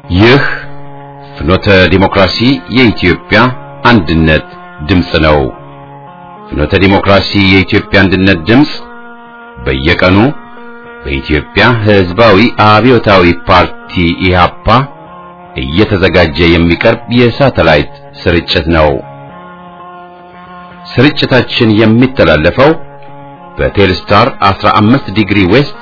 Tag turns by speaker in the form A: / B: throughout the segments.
A: ይህ ፍኖተ ዲሞክራሲ የኢትዮጵያ አንድነት ድምፅ ነው። ፍኖተ ዲሞክራሲ የኢትዮጵያ አንድነት ድምፅ በየቀኑ በኢትዮጵያ ሕዝባዊ አብዮታዊ ፓርቲ ኢህአፓ እየተዘጋጀ የሚቀርብ የሳተላይት ስርጭት ነው። ስርጭታችን የሚተላለፈው በቴልስታር 15 ዲግሪ ዌስት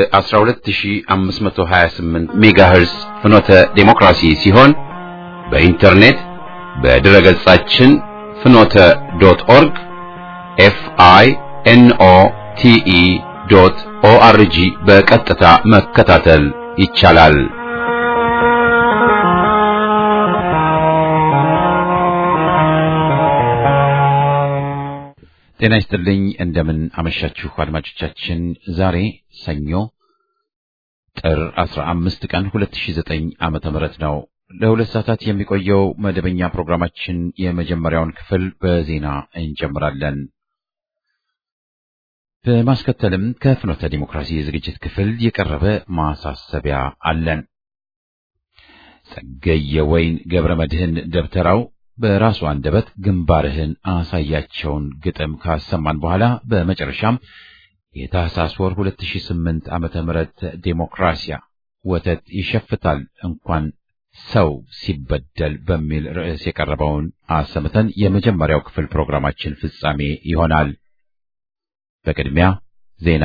A: በ12528 ሜጋሄርስ ፍኖተ ዴሞክራሲ ሲሆን በኢንተርኔት በድረ ገጻችን ፍኖተ ዶት ኦርግ ኤፍ አይ ኤን ኦ ቲ ኢ ዶት ኦ አር ጂ በቀጥታ መከታተል ይቻላል። ጤና ይስጥልኝ። እንደምን አመሻችሁ አድማጮቻችን። ዛሬ ሰኞ ጥር 15 ቀን 2009 ዓመተ ምህረት ነው። ለሁለት ሰዓታት የሚቆየው መደበኛ ፕሮግራማችን የመጀመሪያውን ክፍል በዜና እንጀምራለን። በማስከተልም ከፍኖተ ዲሞክራሲ የዝግጅት ክፍል የቀረበ ማሳሰቢያ አለን። ጸገየ ወይን ገብረ መድህን ደብተራው በራሱ አንደበት ግንባርህን አሳያቸውን ግጥም ካሰማን በኋላ በመጨረሻም የታህሳስ ወር 2008 ዓመተ ምህረት ዴሞክራሲያ ወተት ይሸፍታል እንኳን ሰው ሲበደል በሚል ርዕስ የቀረበውን አሰምተን የመጀመሪያው ክፍል ፕሮግራማችን ፍጻሜ ይሆናል። በቅድሚያ ዜና።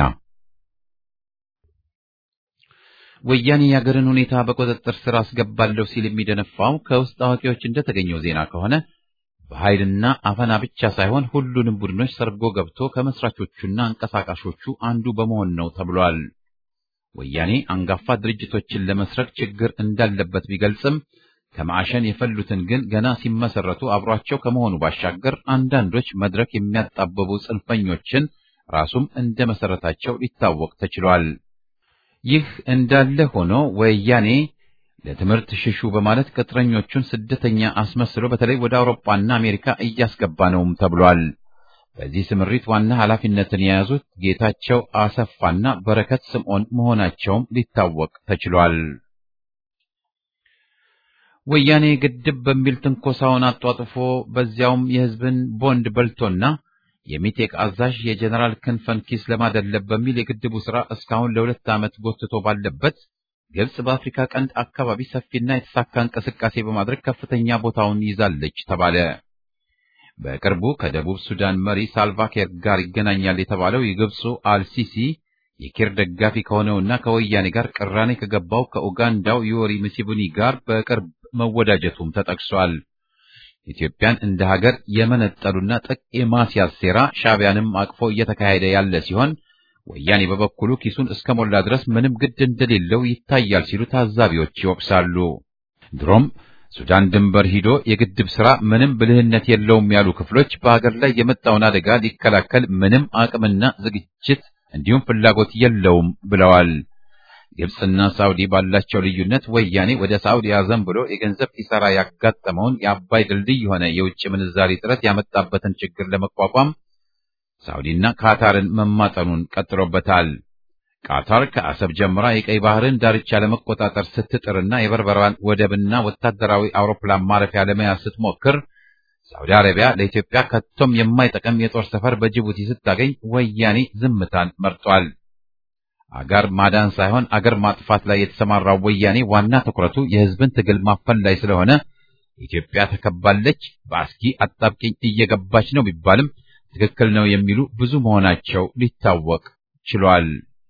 A: ወያኔ የአገርን ሁኔታ በቁጥጥር ስር አስገባለሁ ሲል የሚደነፋው ከውስጥ አዋቂዎች እንደተገኘው ዜና ከሆነ በኃይልና አፈና ብቻ ሳይሆን ሁሉንም ቡድኖች ሰርጎ ገብቶ ከመስራቾቹና አንቀሳቃሾቹ አንዱ በመሆን ነው ተብሏል። ወያኔ አንጋፋ ድርጅቶችን ለመስረቅ ችግር እንዳለበት ቢገልጽም ከማዕሸን የፈሉትን ግን ገና ሲመሰረቱ አብሯቸው ከመሆኑ ባሻገር አንዳንዶች መድረክ የሚያጣበቡ ጽንፈኞችን ራሱም እንደ መሰረታቸው ሊታወቅ ተችሏል። ይህ እንዳለ ሆኖ ወያኔ ለትምህርት ሽሹ በማለት ቅጥረኞቹን ስደተኛ አስመስሎ በተለይ ወደ አውሮፓና አሜሪካ እያስገባ ነውም ተብሏል። በዚህ ስምሪት ዋና ኃላፊነትን የያዙት ጌታቸው አሰፋና በረከት ስምዖን መሆናቸውም ሊታወቅ ተችሏል። ወያኔ ግድብ በሚል ትንኮሳውን አጧጥፎ በዚያውም የሕዝብን ቦንድ በልቶና የሚቴክ አዛዥ የጀነራል ክንፈን ኪስ ለማደለብ በሚል የግድቡ ሥራ እስካሁን ለሁለት ዓመት ጎትቶ ባለበት ግብጽ በአፍሪካ ቀንድ አካባቢ ሰፊና የተሳካ እንቅስቃሴ በማድረግ ከፍተኛ ቦታውን ይዛለች ተባለ። በቅርቡ ከደቡብ ሱዳን መሪ ሳልቫኪር ጋር ይገናኛል የተባለው የግብፁ አልሲሲ የኪር ደጋፊ ከሆነውና ከወያኔ ጋር ቅራኔ ከገባው ከኡጋንዳው ዩወሪ ሙሴቬኒ ጋር በቅርብ መወዳጀቱም ተጠቅሷል። ኢትዮጵያን እንደ ሀገር የመነጠሉና ጥቅ የማስያዝ ሴራ ሻዕቢያንም አቅፎ እየተካሄደ ያለ ሲሆን ወያኔ በበኩሉ ኪሱን እስከ ሞላ ድረስ ምንም ግድ እንደሌለው ይታያል ሲሉ ታዛቢዎች ይወቅሳሉ። ድሮም ሱዳን ድንበር ሂዶ የግድብ ሥራ ምንም ብልህነት የለውም ያሉ ክፍሎች በሀገር ላይ የመጣውን አደጋ ሊከላከል ምንም አቅምና ዝግጅት እንዲሁም ፍላጎት የለውም ብለዋል። ግብፅና ሳውዲ ባላቸው ልዩነት ወያኔ ወደ ሳውዲ አዘን ብሎ የገንዘብ ኪሳራ ያጋጠመውን የአባይ ድልድይ የሆነ የውጭ ምንዛሪ ጥረት ያመጣበትን ችግር ለመቋቋም ሳውዲና ካታርን መማጠኑን ቀጥሎበታል። ቃታር ከአሰብ ጀምራ የቀይ ባህርን ዳርቻ ለመቆጣጠር ስትጥርና የበርበራን ወደብና ወታደራዊ አውሮፕላን ማረፊያ ለመያዝ ስትሞክር ሳውዲ አረቢያ ለኢትዮጵያ ከቶም የማይጠቅም የጦር ሰፈር በጅቡቲ ስታገኝ ወያኔ ዝምታን መርጧል። አገር ማዳን ሳይሆን አገር ማጥፋት ላይ የተሰማራው ወያኔ ዋና ትኩረቱ የሕዝብን ትግል ማፈን ላይ ስለሆነ ኢትዮጵያ ተከባለች፣ በአስጊ አጣብቂኝ እየገባች ነው ቢባልም ትክክል ነው የሚሉ ብዙ መሆናቸው ሊታወቅ ችሏል።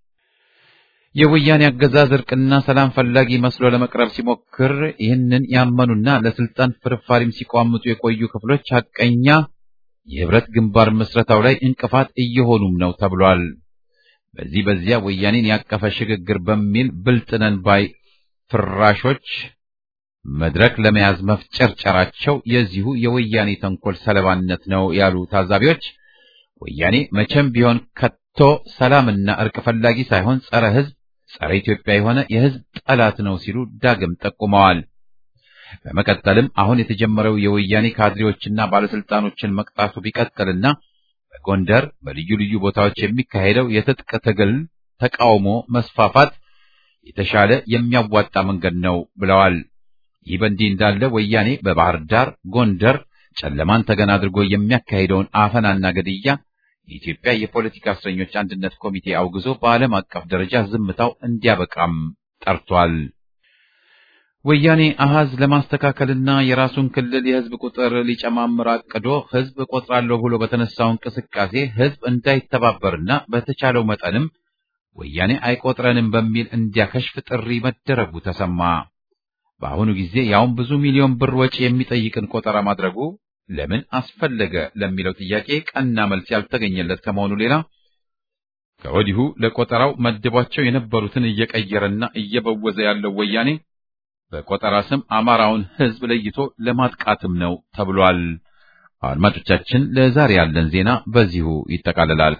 A: የወያኔ አገዛዝ እርቅና ሰላም ፈላጊ መስሎ ለመቅረብ ሲሞክር ይህንን ያመኑና ለስልጣን ፍርፋሪም ሲቋምጡ የቆዩ ክፍሎች ሐቀኛ የህብረት ግንባር ምስረታው ላይ እንቅፋት እየሆኑም ነው ተብሏል። በዚህ በዚያ ወያኔን ያቀፈ ሽግግር በሚል ብልጥነን ባይ ፍራሾች መድረክ ለመያዝ መፍጨርጨራቸው የዚሁ የወያኔ ተንኮል ሰለባነት ነው ያሉ ታዛቢዎች ወያኔ መቼም ቢሆን ከቶ ሰላምና እርቅ ፈላጊ ሳይሆን ጸረ ሕዝብ፣ ጸረ ኢትዮጵያ የሆነ የሕዝብ ጠላት ነው ሲሉ ዳግም ጠቁመዋል። በመቀጠልም አሁን የተጀመረው የወያኔ ካድሬዎችና ባለስልጣኖችን መቅጣቱ ቢቀጥልና በጎንደር በልዩ ልዩ ቦታዎች የሚካሄደው የትጥቅ ትግል ተቃውሞ መስፋፋት የተሻለ የሚያዋጣ መንገድ ነው ብለዋል። ይህ በእንዲህ እንዳለ ወያኔ በባህር ዳር፣ ጎንደር ጨለማን ተገን አድርጎ የሚያካሂደውን አፈናና ግድያ የኢትዮጵያ የፖለቲካ እስረኞች አንድነት ኮሚቴ አውግዞ በዓለም አቀፍ ደረጃ ዝምታው እንዲያበቃም ጠርቷል። ወያኔ አሃዝ ለማስተካከልና የራሱን ክልል የህዝብ ቁጥር ሊጨማምር አቅዶ ህዝብ እቆጥራለሁ ብሎ በተነሳው እንቅስቃሴ ህዝብ እንዳይተባበርና በተቻለው መጠንም ወያኔ አይቆጥረንም በሚል እንዲያከሽፍ ጥሪ መደረጉ ተሰማ። በአሁኑ ጊዜ ያውም ብዙ ሚሊዮን ብር ወጪ የሚጠይቅን ቆጠራ ማድረጉ ለምን አስፈለገ ለሚለው ጥያቄ ቀና መልስ ያልተገኘለት ከመሆኑ ሌላ ከወዲሁ ለቆጠራው መድቧቸው የነበሩትን እየቀየረና እየበወዘ ያለው ወያኔ በቆጠራ ስም አማራውን ህዝብ ለይቶ ለማጥቃትም ነው ተብሏል። አድማጮቻችን፣ ለዛሬ ያለን ዜና በዚሁ ይጠቃልላል።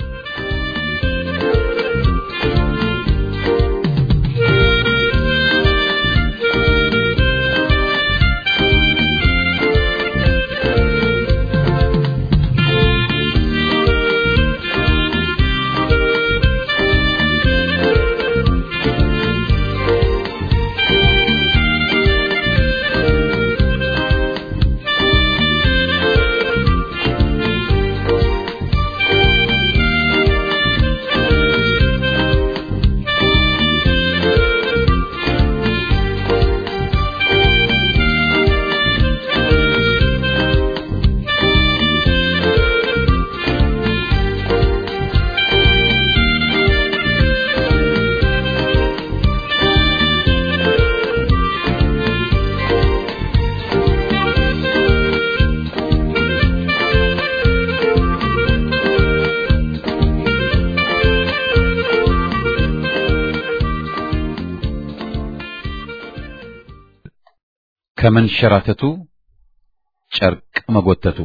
A: ከመንሸራተቱ ጨርቅ መጎተቱ።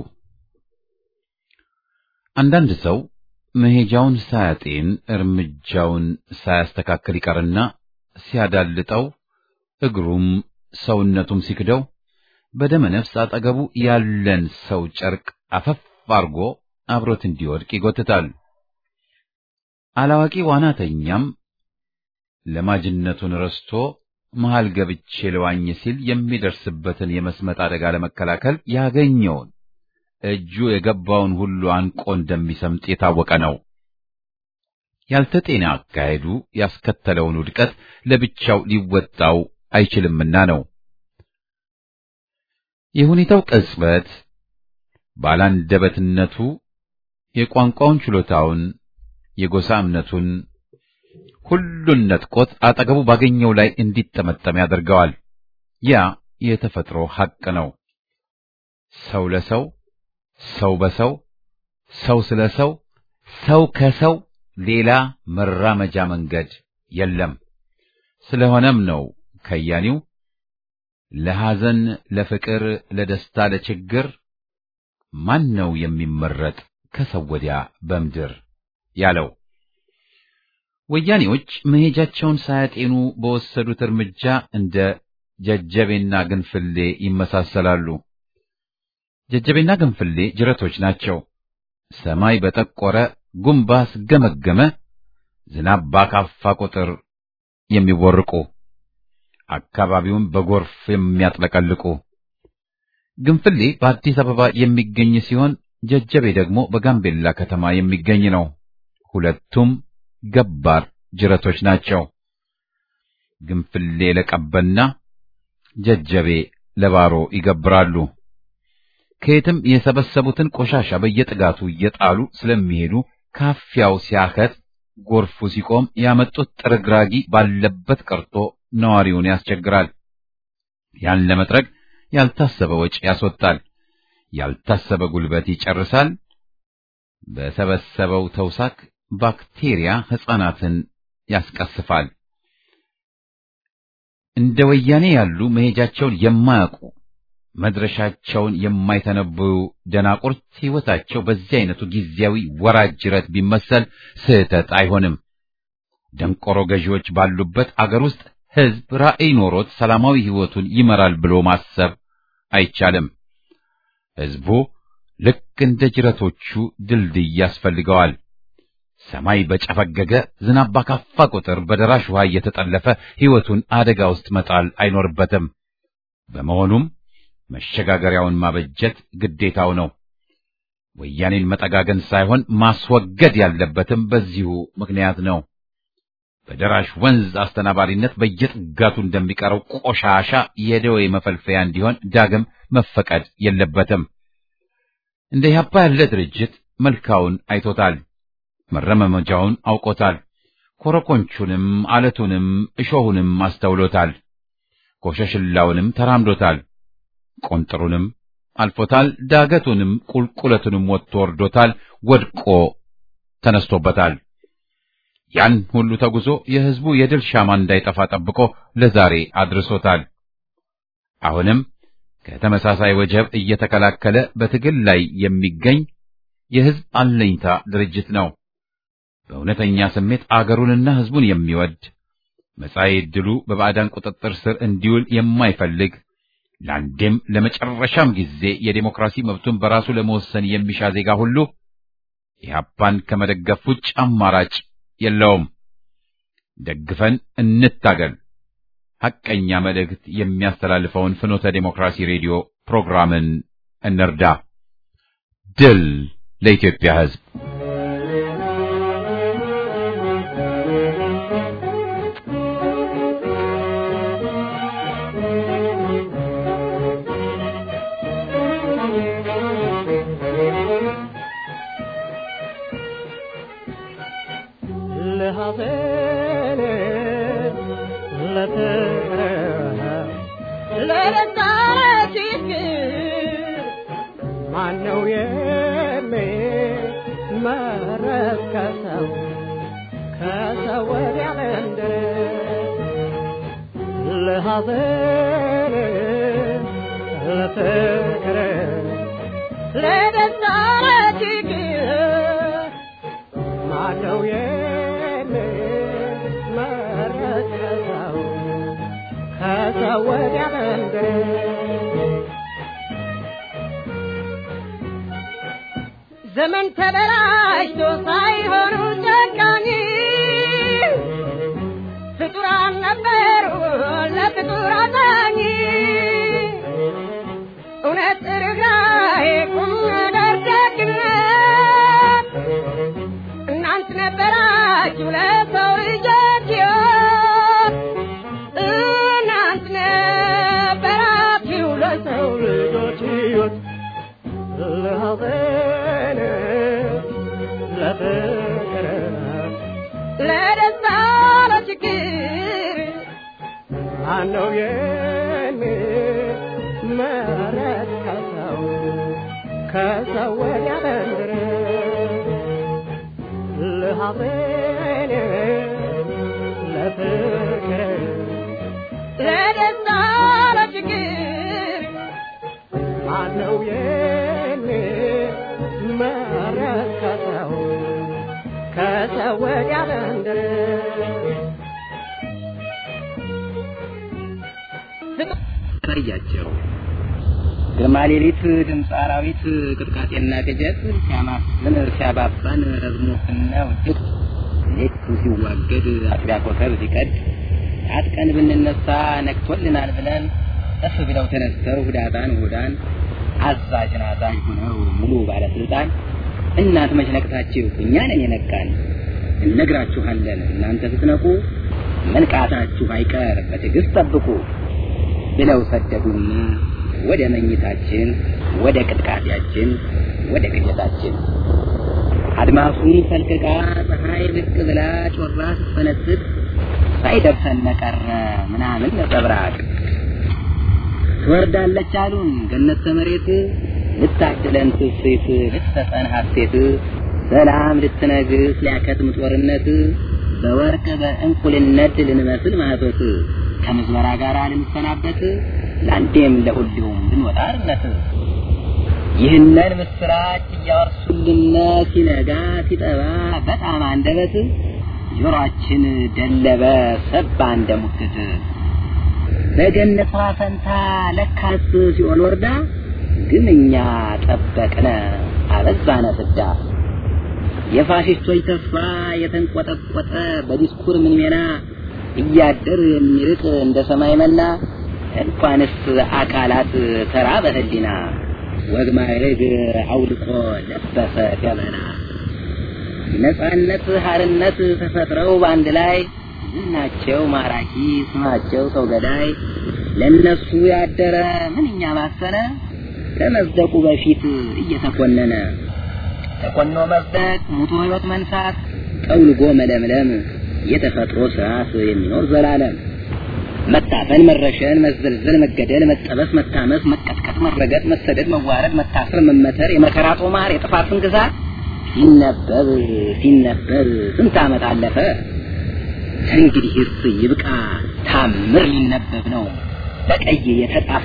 A: አንዳንድ ሰው መሄጃውን ሳያጤን እርምጃውን ሳያስተካክል ይቀርና ሲያዳልጠው እግሩም ሰውነቱም ሲክደው በደመ ነፍስ አጠገቡ ያለን ሰው ጨርቅ አፈፍ አርጎ አብሮት እንዲወድቅ ይጎትታል። አላዋቂ ዋናተኛም ለማጅነቱን ረስቶ መሃል ገብቼ ልዋኝ ሲል የሚደርስበትን የመስመጥ አደጋ ለመከላከል ያገኘውን እጁ የገባውን ሁሉ አንቆ እንደሚሰምጥ የታወቀ ነው። ያልተጤነ አካሄዱ ያስከተለውን ውድቀት ለብቻው ሊወጣው አይችልምና ነው። የሁኔታው ቅጽበት ባላንደበትነቱ የቋንቋውን ችሎታውን፣ የጎሳ እምነቱን ሁሉን ነጥቆት አጠገቡ ባገኘው ላይ እንዲጠመጠም ያደርገዋል። ያ የተፈጥሮ ሐቅ ነው። ሰው ለሰው፣ ሰው በሰው፣ ሰው ስለ ሰው፣ ሰው ከሰው ሌላ መራመጃ መንገድ የለም። ስለሆነም ነው ከያኒው ለሐዘን፣ ለፍቅር፣ ለደስታ፣ ለችግር ማን ነው የሚመረጥ ከሰው ወዲያ በምድር ያለው። ወያኔዎች መሄጃቸውን ሳያጤኑ በወሰዱት እርምጃ እንደ ጀጀቤና ግንፍሌ ይመሳሰላሉ። ጀጀቤና ግንፍሌ ጅረቶች ናቸው። ሰማይ በጠቆረ ጉም ባስገመገመ ዝናብ ባካፋ ቁጥር የሚቦርቁ አካባቢውን በጎርፍ የሚያጥለቀልቁ። ግንፍሌ በአዲስ አበባ የሚገኝ ሲሆን ጀጀቤ ደግሞ በጋምቤላ ከተማ የሚገኝ ነው። ሁለቱም ገባር ጅረቶች ናቸው። ግንፍሌ ለቀበና ጀጀቤ ለባሮ ይገብራሉ። ከየትም የሰበሰቡትን ቆሻሻ በየጥጋቱ እየጣሉ ስለሚሄዱ ካፊያው ሲያከት ጎርፉ ሲቆም ያመጡት ጥርግራጊ ባለበት ቀርቶ ነዋሪውን ያስቸግራል። ያን ለመጥረግ ያልታሰበ ወጪ ያስወጣል። ያልታሰበ ጉልበት ይጨርሳል። በሰበሰበው ተውሳክ ባክቴሪያ ሕፃናትን ያስቀስፋል። እንደ ወያኔ ያሉ መሄጃቸውን የማያውቁ መድረሻቸውን የማይተነብዩ ደናቁርት ሕይወታቸው በዚህ አይነቱ ጊዜያዊ ወራጅ ጅረት ቢመሰል ስህተት አይሆንም። ደንቆሮ ገዢዎች ባሉበት አገር ውስጥ ሕዝብ ራዕይ ኖሮት ሰላማዊ ሕይወቱን ይመራል ብሎ ማሰብ አይቻልም። ሕዝቡ ልክ እንደ ጅረቶቹ ድልድይ ያስፈልገዋል። ሰማይ በጨፈገገ ዝናብ ባካፋ ቁጥር በደራሽ ውሃ እየተጠለፈ ሕይወቱን አደጋ ውስጥ መጣል አይኖርበትም። በመሆኑም መሸጋገሪያውን ማበጀት ግዴታው ነው። ወያኔን መጠጋገን ሳይሆን ማስወገድ ያለበትም በዚሁ ምክንያት ነው። በደራሽ ወንዝ አስተናባሪነት በየጥጋቱ እንደሚቀረው ቆሻሻ የደዌ መፈልፈያ እንዲሆን ዳግም መፈቀድ የለበትም። እንደ ኢህአፓ ያለ ድርጅት መልካውን አይቶታል፣ መረመመጃውን አውቆታል፣ ኮረኮንቹንም አለቱንም እሾሁንም አስተውሎታል፣ ኮሸሽላውንም ተራምዶታል፣ ቆንጥሩንም አልፎታል፣ ዳገቱንም ቁልቁለቱንም ወጥቶ ወርዶታል፣ ወድቆ ተነስቶበታል። ያን ሁሉ ተጉዞ የህዝቡ የድል ሻማ እንዳይጠፋ ጠብቆ ለዛሬ አድርሶታል። አሁንም ከተመሳሳይ ወጀብ እየተከላከለ በትግል ላይ የሚገኝ የህዝብ አለኝታ ድርጅት ነው። በእውነተኛ ስሜት አገሩንና ህዝቡን የሚወድ መጻኢ ዕድሉ በባዕዳን ቁጥጥር ስር እንዲውል የማይፈልግ ለአንዴም ለመጨረሻም ጊዜ የዴሞክራሲ መብቱን በራሱ ለመወሰን የሚሻ ዜጋ ሁሉ ኢህአፓን ከመደገፍ ውጭ አማራጭ የለውም። ደግፈን እንታገል። ሐቀኛ መልእክት የሚያስተላልፈውን ፍኖተ ዴሞክራሲ ሬዲዮ ፕሮግራምን እንርዳ። ድል ለኢትዮጵያ ህዝብ።
B: ማነው የሚመረጥ ከሰው ከሰው ወዲያ መንደር ለሐዘን ለፍቅር ለደስታ ለችግር ማነው የሚመረጥ ከሰው ከሰው ወዲያ መንደር ዘመን ተበላሽቶ ሳይሆኑ ጨካኝ ፍጡራን ነበሩ ለፍጡር አዛኝ እውነት ርኅራኄ ቁም ነገር ደግነት እናንት ነበራችሁ ለሰው ልጆች ሕይወት እናንት ነበራችሁ ለሰው ልጆች ሕይወት ለሐዘን ለፍቅር ለደስታ ለችግር ማነው የሚመረጥ ከሰው ከሰው ወዲያ መንደር ለሐዘን ለፍቅር ለደስታ ለችግር ማነው የሚመረጥ ከሰው ከሰው ወዲያ መንደር
C: ታያቸው ግርማ ሌሊት ድምፅ አራዊት ቅጥቃጤና ቅጀት ሲያማስን ሲያባባን ረዝሞትና ውድቅ ሌቱ ሲዋገድ አጥቢያ ኮከብ ሲቀድ አጥቀን ብንነሳ ነግቶልናል ብለን እፍ ብለው ተነስተው ሁዳጣን ሁዳን አዛዥን አዛዥ ሆነው ሙሉ ባለስልጣን እናንተ መች ነቅታችሁ እኛ ነን የነቃን እነግራችኋለን እናንተ ስትነቁ መንቃታችሁ አይቀር በትዕግስት ጠብቁ ብለው ሰደዱና ወደ መኝታችን ወደ ቅጥቃጤያችን ወደ ቅዠታችን አድማሱን ፈልቅቃ ፀሐይ ብቅ ብላ ጮራ ስትፈነጥቅ ሳይደርሰን ቀረ ምናምን ነጸብራቅ ትወርዳለች አሉን ገነት ከመሬት ልታድለን ትስሴት ልትሰጠን ሐሴት ሰላም ልትነግስ ሊያከትም ጦርነት በወርቅ በእንቁልነት ልንመስል ማህቶት ከምዝበራ ጋር ልንሰናበት ለአንዴም ለሁሉም ልንወጣ አርነት ይህንን ምስራች እያወርሱልን ሲነጋ ሲጠባ በጣም አንደበት ጆሮአችን ደለበ ሰባ እንደ ሙክት በገነት ፈንታ ለካስ ሲኦል ወርዳ ግን እኛ ጠበቅነ አበዛነ ፍዳ የፋሽስቶች ተስፋ የተንቆጠቆጠ በዲስኩር ምን ሜና እያደር የሚርቅ እንደ ሰማይ መና እንኳንስ አካላት ተራ በህሊና ወግ ማዕረግ አውልቆ ለበሰ ገመና ነጻነት ሀርነት ተፈጥረው በአንድ ላይ ዝናቸው ማራኪ ስማቸው ሰው ገዳይ ለነሱ ያደረ ምንኛ ባሰነ ከመጽደቁ በፊት እየተኮነነ ተኮኖ መጽደቅ ሙቶ ህይወት መንሳት ጠውልጎ መለምለም የተፈጥሮ ስርዓት የሚኖር ዘላለም መታፈን መረሸን መዘልዘል መገደል መጠበስ መታመስ መቀጥቀጥ መረገጥ መሰደድ መዋረድ መታሰር መመተር የመከራ ጦማር የጥፋት ስንክሳር ሲነበብ ሲነበብ ስንት ዓመት አለፈ እንግዲህስ ይብቃ ታምር ሊነበብ ነው በቀይ የተጻፈ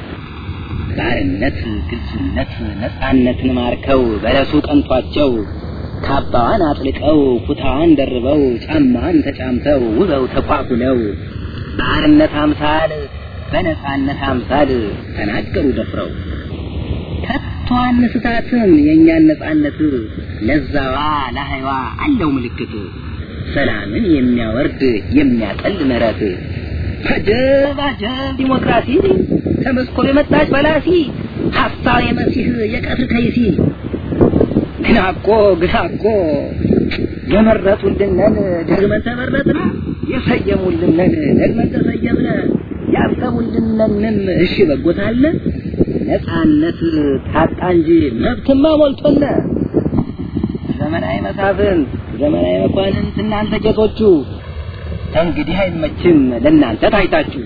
C: ባርነት ግልጽነት ነፃነትን ማርከው በለሱ ቀንቷቸው ካባዋን አጥልቀው ኩታዋን ደርበው ጫማዋን ተጫምተው ውበው ተኳኩለው በአርነት አምሳል በነፃነት አምሳል ተናገሩ ደፍረው ከቶ አንስታትም የእኛን ነፃነት ለዛዋ ለሀይዋ አለው ምልክት ሰላምን የሚያወርድ የሚያጠል ምሕረት አጀብ አጀብ ዲሞክራሲ ከመስኮብ የመጣች በላሲ ሀሳብ የመሲህ የቀትር ከይሲ ግና እኮ ግና እኮ የመረጡልንን ደግመን ተመረጥን የሰየሙልንን ደግመን ተሰየምነ ያሰቡልንንም እሺ በጎታለ ነፃነት ታጣ እንጂ መብትማ ሞልቶነ ዘመናዊ መሳፍንት ዘመናዊ መኳንንት እናንተ ጌቶቹ እንግዲህ አይመችም ለእናንተ ታይታችሁ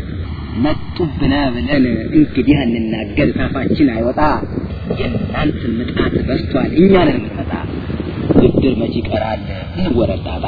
C: መጡብነ ብለን እንግዲህ እንናገር ታፋችን አይወጣ የእናንተ ምጣት በስቷል እኛንን የምንመጣ ብድር መች ይቀራል እንወረዳታ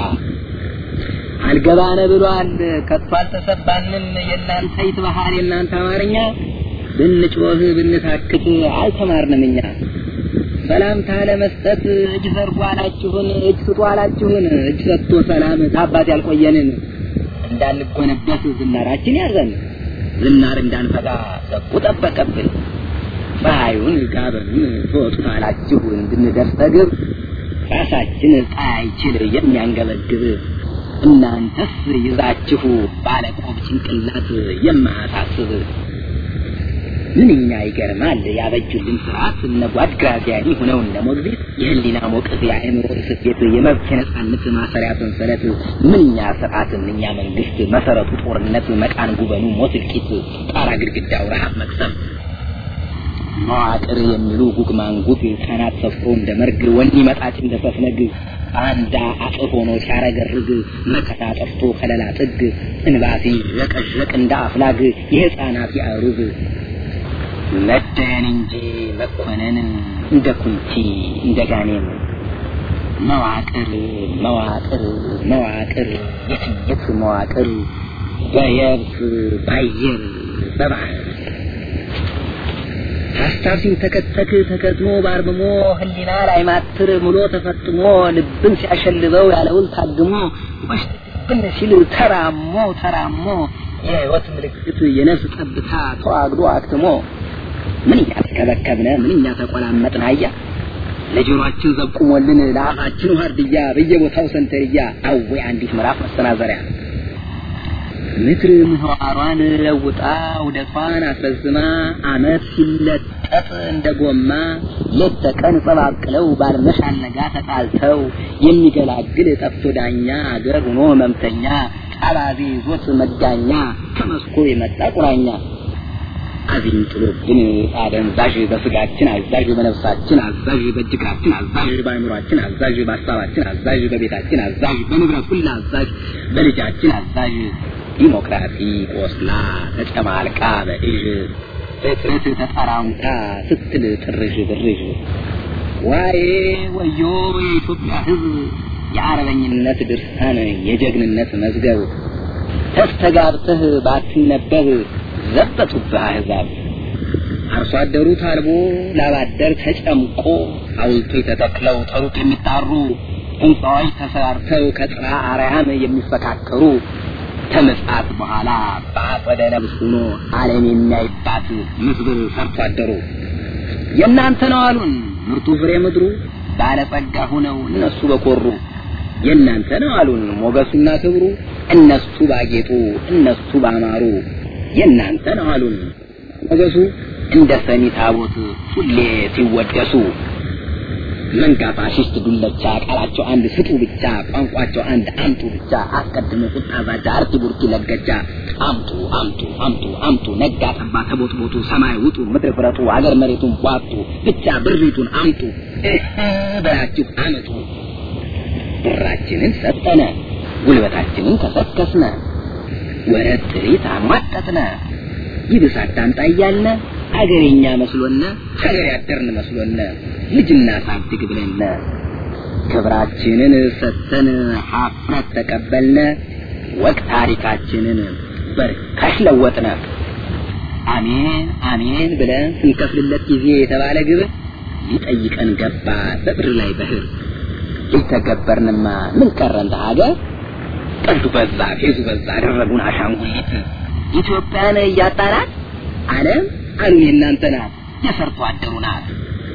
C: አልገባነ ብሏል ከቶ አልተሰባንም የእናንተ ይትባሃል የእናንተ አማርኛ ብንጮህ ብንታክት አልተማርንም እኛ ሰላምታ ለመስጠት እጅ ዘርጉ አላችሁን እጅ ስጡ አላችሁን እጅ ሰጥቶ ሰላም ታባት ያልቆየንን እንዳንጎነበስ ዝናራችን ያዘን ዝናር እንዳንፈጋ ዘቁ ጠበቀብን ፀሐዩን ጋበኑን ትወጡት አላችሁ እንድንደርስ ተግብ ራሳችን ፀሐይችል የሚያንገበግብ እናንተስ ይዛችሁ ባለቆብ ጭንቅላት የማያሳስብ ምንኛ ይገርማል ያበጁልን ስርዓት እነ ጓድ ግራዚያኒ ሆነው እነ ሞግዚት የህሊና ሞቅት የአእምሮ ስፌት የመብት የነጻነት ማሰሪያ ሰንሰለት ምንኛ ስርዓት ምንኛ መንግስት መሰረቱ ጦርነት መቃን ጉበኑ ሞት እልቂት ጣራ ግድግዳው ረሃብ መቅሰም መዋቅር የሚሉ ጉግ ማንጉግ ካናት ሰፍሮ እንደ መርግ ወኒ መጣጭ እንደ ሰፍነግ አንዳ አጥፍ ሆኖ ሲያረገርግ መከታ ጠፍቶ ከለላ ጥግ እንባሲ ረቀዠቅ እንደ አፍላግ የህፃናት ያሩግ መደየን እንጂ መኮነን እንደ ኩንቲ እንደ ጋኔን መዋቅር መዋቅር መዋቅር የትየት መዋቅር በየብስ ባየር በባህር ሀሳብ ሲንተከተክ ተከትሞ ባርምሞ ህሊና ላይ ማትር ምሎ ተፈጥሞ ልብን ሲያሸልበው ያለውን ታግሞ ወሽብን ሲል ተራሞ ተራሞ የህይወት ምልክት የነፍስ ጠብታ ተዋግዶ አክትሞ ምንኛ ተከበከብነ ምንኛ ተቆላመጥን አያ ለጆሮአችን ዘቁሞልን ለአፋችን ዋርድያ በየቦታው ሰንተርያ አዌ አንዲት ምዕራፍ መሰናዘሪያ ምድር ምህዋሯን ለውጣ ውደቷን አስረዝማ አመት ሲለጠጥ እንደ ጎማ ሌት ተቀን ጸባቅለው ባልመሽ አልነጋ ተጣልተው የሚገላግል ጠፍቶ ዳኛ አገር ሆኖ ህመምተኛ አባዜ ይዞት መጋኛ ከመስኮ የመጣ ቁራኛ አዚም ጥሎብን አደንዛዥ በስጋችን አዛዥ በነፍሳችን አዛዥ በእጅግራችን አዛዥ በአእምሯችን አዛዥ በሀሳባችን አዛዥ በቤታችን አዛዥ በንብረት ሁሉ አዛዥ በልጃችን አዛዥ ዲሞክራሲ ቆስላ ተጨማልቃ በእዥ ፍጥረት ተጠራምታ ስትል ጥርዥ ብርዥ ዋዬ ወዮ የኢትዮጵያ ሕዝብ የአርበኝነት ድርሳን የጀግንነት መዝገብ ተስተጋብተህ ባትነበብ ዘበቱብህ አሕዛብ አርሶ አደሩ ታልቦ ላባደር ተጨምቆ ሐውልቶች ተተክለው ተሩቅ የሚጣሩ ሕንፃዎች ተሰራርተው ከጥራ አርያም የሚፈካከሩ ከምጽአት በኋላ በአጸደ ነብስ ሆኖ ዓለም የሚያይባት ምስብር ሰርቶ አደሩ የእናንተ ነው አሉን ምርጡ ፍሬ ምድሩ ባለጸጋ ሆነው እነሱ በኮሩ የእናንተ ነው አሉን ሞገሱና ክብሩ እነሱ ባጌጡ እነሱ ባማሩ የእናንተ ነው አሉን ሞገሱ እንደ ሰሚ ታቦት ሁሌ ሲወደሱ መንጋ ፋሽስት ዱለቻ ቃላቸው አንድ ስጡ ብቻ ቋንቋቸው አንድ አምጡ ብቻ አስቀድሞ ቁጣ ዛቻ አርቲ ቡርቲ ለገጃ አምጡ አምጡ አምጡ አምጡ ነጋ ጠባ ተቦትቦቱ ሰማይ ውጡ ምድር ፍረጡ አገር መሬቱን ቧጡ ብቻ ብሪቱን አምጡ እህ በላችሁ አመጡ ብራችንን ሰጠነ ጉልበታችንን ከሰከስነ ወረት ጥሪት አሟጠጥነ ይብስ አዳምጣ እያልነ አገሬኛ መስሎነ ሀገር ያደርን መስሎነ ልጅና ሳድግ ብለነ ክብራችንን ሰተን ሀፍረት ተቀበልነ ወቅ ታሪካችንን በርካሽ ለወጥነ አሜን አሜን ብለን ስንከፍልለት ጊዜ የተባለ ግብር ሊጠይቀን ገባ በብር ላይ በህር ሊተገበርንማ ምን ቀረን ሀገር ቀልዱ በዛ ፌዙ በዛ አደረጉን አሻንጉሊት ኢትዮጵያን እያጣናት ዓለም አሉን የእናንተ ናት የሰርቶ አደሩ ናት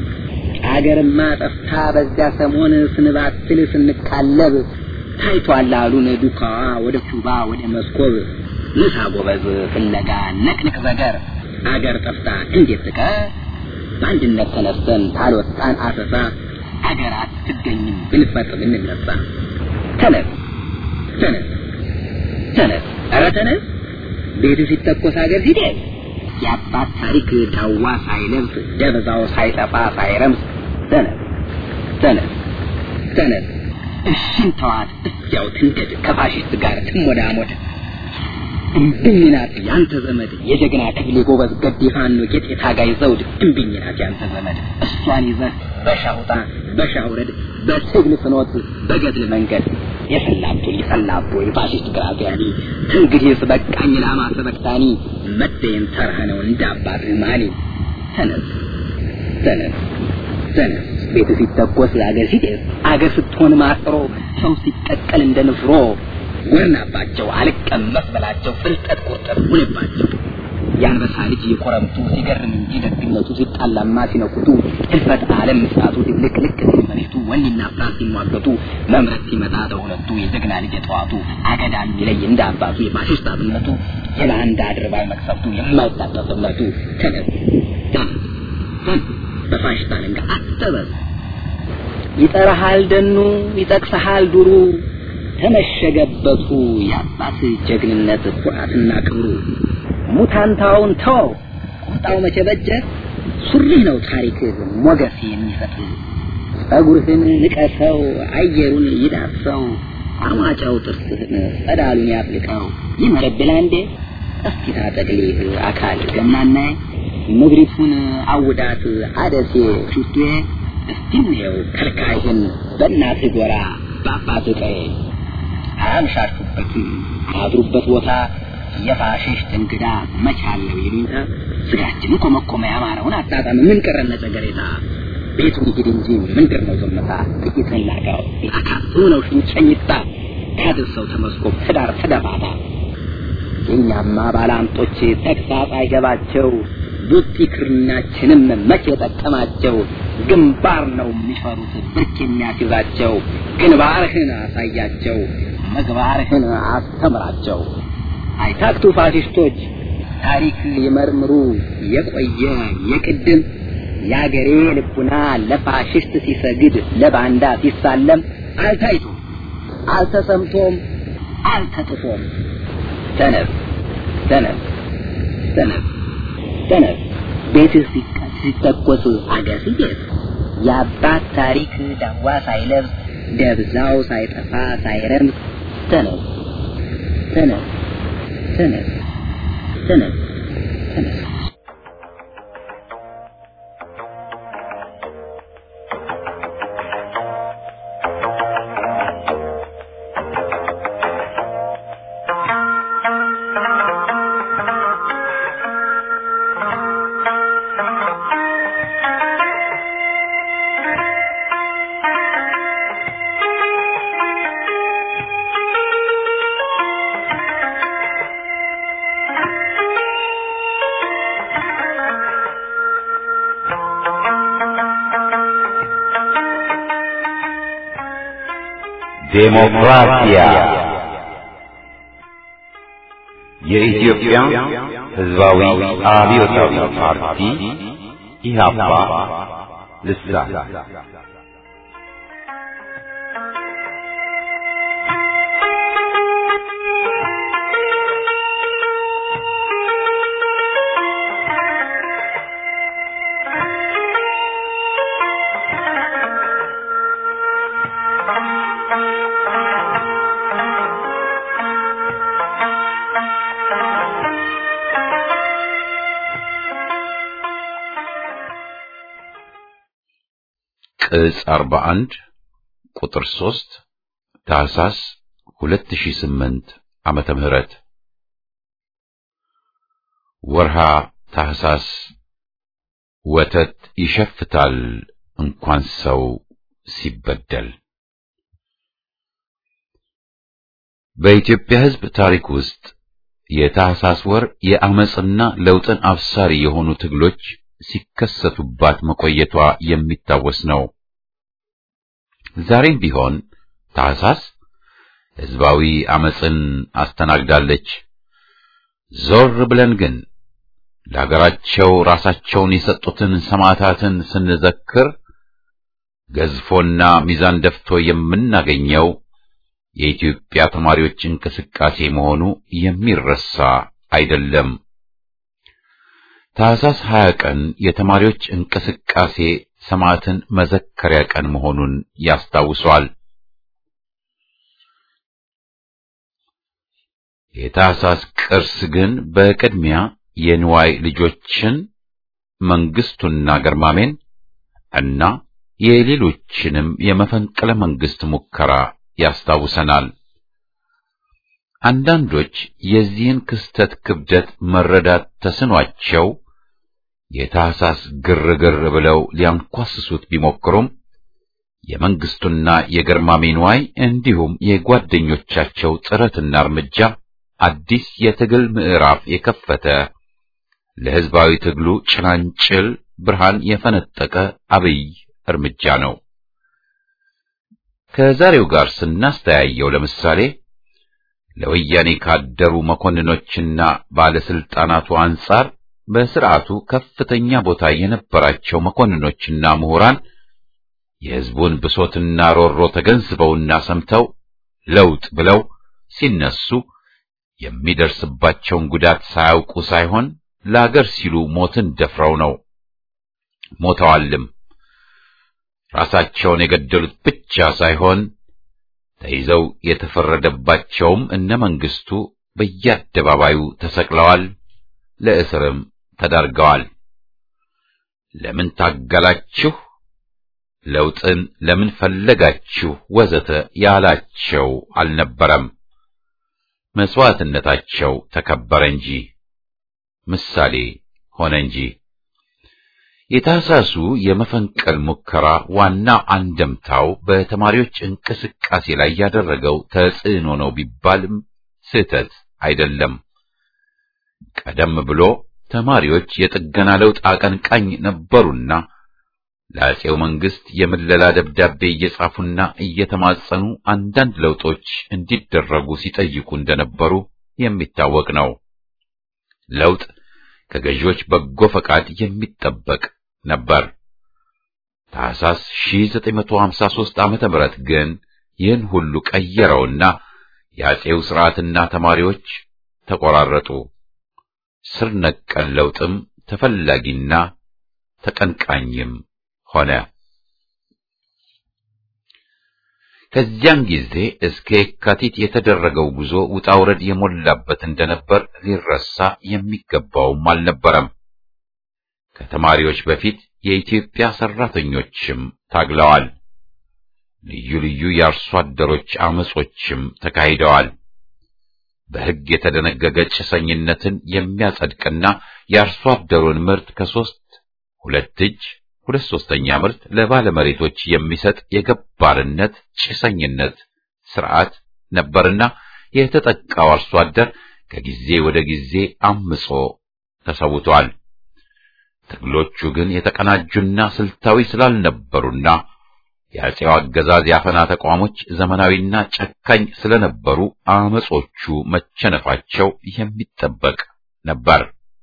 C: አገርማ ጠፍታ በዚያ ሰሞን ስንባትል ስንቃለብ ታይቷል አሉን ዱካዋ ወደ ኩባ ወደ መስኮብ ምሳ ጎበዝ ፍለጋ ነቅንቅ ዘገር አገር ጠፍታ እንዴት ትቀር በአንድነት ተነስተን ታልወጣን አሰሳ አገር አትገኝም ብንፈጥ ብንነሳ ተነስ ተነስ ተነስ ኧረ ተነስ ቤቱ ሲተኮስ አገር ሲደርስ የአባት ታሪክ ዳዋ ሳይለብስ ደብዛው ሳይጠፋ ሳይረምስ ተነስ ተነስ ተነስ እሽን ተዋት እዚያው ትንደድ ከፋሽስት ጋር ትሞዳሞድ እምብኝ ናት ያንተ ዘመድ የጀግና ክፍሌ ጎበዝ ገዴ ፋኖ ጌጤ ታጋይ ዘውድ እምብኝ ናት ያንተ ዘመድ እሷን ይዘህ በሻውጣ በሻውረድ በትግል ፍኖት በገድል መንገድ የሰላብቶ የሰላቦ የፋሽስት ግራዚያኒ እንግዲህስ በቃኝ ላማ ሰበቅታኒ መደየን ተራህ ነው እንደ አባትህ ማኒ ተነስ ተነስ ተነስ ቤት ሲተኮስ አገር ሲጤስ አገር ስትሆን ማጥሮ ሰው ሲቀቀል እንደ ንፍሮ ጎርናባቸው አልቀመስ በላቸው ፍልጠት ቁርጠት ሁንባቸው የአንበሳ ልጅ የኮረምቱ ሲገርም እንጂ ደግነቱ ሲጣላማ ሲነኩቱ ህልፈት ዓለም ምስራቱ ድብልቅልቅ ሲል መሬቱ ወኔና ፍርሃት ሲሟገቱ መምረት ሲመጣ በሁለቱ የጀግና ልጅ የጠዋቱ አገዳ የሚለይ እንደ አባቱ የፋሽስት አብነቱ የባንዳ አድርባይ መቅሰፍቱ የማይታጠፍ እምነቱ ተነስ ተነስ ተነስ በፋሽስት አለንጋ አትጠበብ ይጠራሃል ደኑ ይጠቅሰሃል ዱሩ ተመሸገበቱ የአባት ጀግንነት ኩራትና ክብሩ ሙታንታውን ተወው ቁጣው መቼ በጀ ሱሪህ ነው ታሪክ ሞገስ የሚሰጥ ጸጉርህን ንቀሰው አየሩን ይዳሰው አማጫው ጥርስህን ጸዳሉን ያፍልቀው ይመረብላ እንዴ እስኪ ታጠቅሊህ አካል ገምናናይ ምድሪቱን አውዳት አደሴ ሽቱዬ እስቲ እንየው ከልካይህን በእናትህ ጎራ በአባትህ ቀዬ አያምሻችሁበትም አድሩበት ቦታ የፋሽስት እንግዳ መቻለው ይሉኝታ ስጋችን ኮመኮመ ያማረውን አጣጣም ምን ቀረነ ጸገሬታ ቤቱን ይሂድ እንጂ ምንድር ነው ዝምታ ጥቂትን ላጋው አካል ሆነው ሽንጨኝታ ካድርሰው ተመስኮብ ትዳር ተደፋታ የእኛማ ባላንጦች ተግሳጽ አይገባቸው ቡጢ ክርናችንም መቼ ጠቀማቸው ግንባር ነው የሚፈሩት ብርክ የሚያስይዛቸው ግንባርህን አሳያቸው ምግባርህን አስተምራቸው አይታክቱ ፋሽስቶች ታሪክ ይመርምሩ የቆየ የቅድም የአገሬ ልቡና ለፋሽስት ሲሰግድ ለባንዳ ሲሳለም አልታይቶም አልተሰምቶም አልተጥፎም ተነስ ተነስ ተነስ ተነስ ቤትህ ሲተኮስ አገር ሲደርስ የአባት ታሪክ ዳዋ ሳይለብስ ደብዛው ሳይጠፋ ሳይረምስ ተነስ ተነስ ተነስ ተነስ ተነስ
D: ዴሞክራሲያ የኢትዮጵያ
A: ህዝባዊ አብዮታዊ ፓርቲ ኢህአፓ ልሳን ቅጽ 41 ቁጥር 3 ታህሳስ 2008 ዓመተ ምህረት ወርሃ ታህሳስ ወተት ይሸፍታል እንኳን ሰው ሲበደል። በኢትዮጵያ ሕዝብ ታሪክ ውስጥ የታህሳስ ወር የአመጽና ለውጥን አብሳሪ የሆኑ ትግሎች ሲከሰቱባት መቆየቷ የሚታወስ ነው። ዛሬም ቢሆን ታህሳስ ሕዝባዊ አመጽን አስተናግዳለች። ዞር ብለን ግን ለሀገራቸው ራሳቸውን የሰጡትን ሰማዕታትን ስንዘክር ገዝፎና ሚዛን ደፍቶ የምናገኘው የኢትዮጵያ ተማሪዎች እንቅስቃሴ መሆኑ የሚረሳ አይደለም። ታህሳስ 20 ቀን የተማሪዎች እንቅስቃሴ ሰማዕትን መዘከሪያ ቀን መሆኑን ያስታውሷል። የታህሳስ ቅርስ ግን በቅድሚያ የንዋይ ልጆችን መንግስቱና ገርማሜን እና የሌሎችንም የመፈንቅለ መንግስት ሙከራ ያስታውሰናል። አንዳንዶች የዚህን ክስተት ክብደት መረዳት ተስኗቸው የታህሳስ ግርግር ብለው ሊያንኳስሱት ቢሞክሩም የመንግስቱና የገርማሜ ንዋይ እንዲሁም የጓደኞቻቸው ጥረትና እርምጃ አዲስ የትግል ምዕራፍ የከፈተ ለሕዝባዊ ትግሉ ጭላንጭል ብርሃን የፈነጠቀ አብይ እርምጃ ነው። ከዛሬው ጋር ስናስተያየው ለምሳሌ ለወያኔ ካደሩ መኮንኖችና ባለስልጣናቱ አንጻር በስርዓቱ ከፍተኛ ቦታ የነበራቸው መኮንኖችና ምሁራን የሕዝቡን ብሶትና ሮሮ ተገንዝበውና ሰምተው ለውጥ ብለው ሲነሱ የሚደርስባቸውን ጉዳት ሳያውቁ ሳይሆን ለአገር ሲሉ ሞትን ደፍረው ነው። ሞተዋልም። ራሳቸውን የገደሉት ብቻ ሳይሆን ተይዘው የተፈረደባቸውም እነ መንግስቱ በየአደባባዩ ተሰቅለዋል፣ ለእስርም ተዳርገዋል። ለምን ታገላችሁ፣ ለውጥን ለምን ፈለጋችሁ፣ ወዘተ ያላቸው አልነበረም። መስዋዕትነታቸው ተከበረ እንጂ ምሳሌ ሆነ እንጂ። የታህሳሱ የመፈንቀል ሙከራ ዋና አንደምታው በተማሪዎች እንቅስቃሴ ላይ ያደረገው ተጽዕኖ ነው ቢባልም ስህተት አይደለም። ቀደም ብሎ ተማሪዎች የጥገና ለውጥ አቀንቃኝ ነበሩና ለአፄው መንግስት የምለላ ደብዳቤ እየጻፉና እየተማጸኑ አንዳንድ ለውጦች እንዲደረጉ ሲጠይቁ እንደነበሩ የሚታወቅ ነው። ለውጥ ከገዢዎች በጎ ፈቃድ የሚጠበቅ ነበር። ታህሳስ 1953 ዓመተ ምህረት ግን ይህን ሁሉ ቀየረውና የአፄው ሥርዓትና ተማሪዎች ተቆራረጡ። ስር ነቀል ለውጥም ተፈላጊና ተቀንቃኝም ሆነ። ከዚያን ጊዜ እስከ የካቲት የተደረገው ጉዞ ውጣ ውረድ የሞላበት እንደነበር ሊረሳ የሚገባውም አልነበረም። ከተማሪዎች በፊት የኢትዮጵያ ሰራተኞችም ታግለዋል። ልዩ ልዩ የአርሶ አደሮች አመጾችም ተካሂደዋል። በሕግ የተደነገገ ጭሰኝነትን የሚያጸድቅና የአርሶ አደሩን ምርት ከሶስት ሁለት እጅ ሁለት ሶስተኛ ምርት ለባለመሬቶች የሚሰጥ የገባርነት ጭሰኝነት ስርዓት ነበርና የተጠቃው አርሶ አደር ከጊዜ ወደ ጊዜ አምጾ ተሰውቷል። ትግሎቹ ግን የተቀናጁና ስልታዊ ስላልነበሩና የአፄው አገዛዝ የአፈና ተቋሞች ዘመናዊና ጨካኝ ስለነበሩ አመጾቹ መቸነፋቸው የሚጠበቅ ነበር።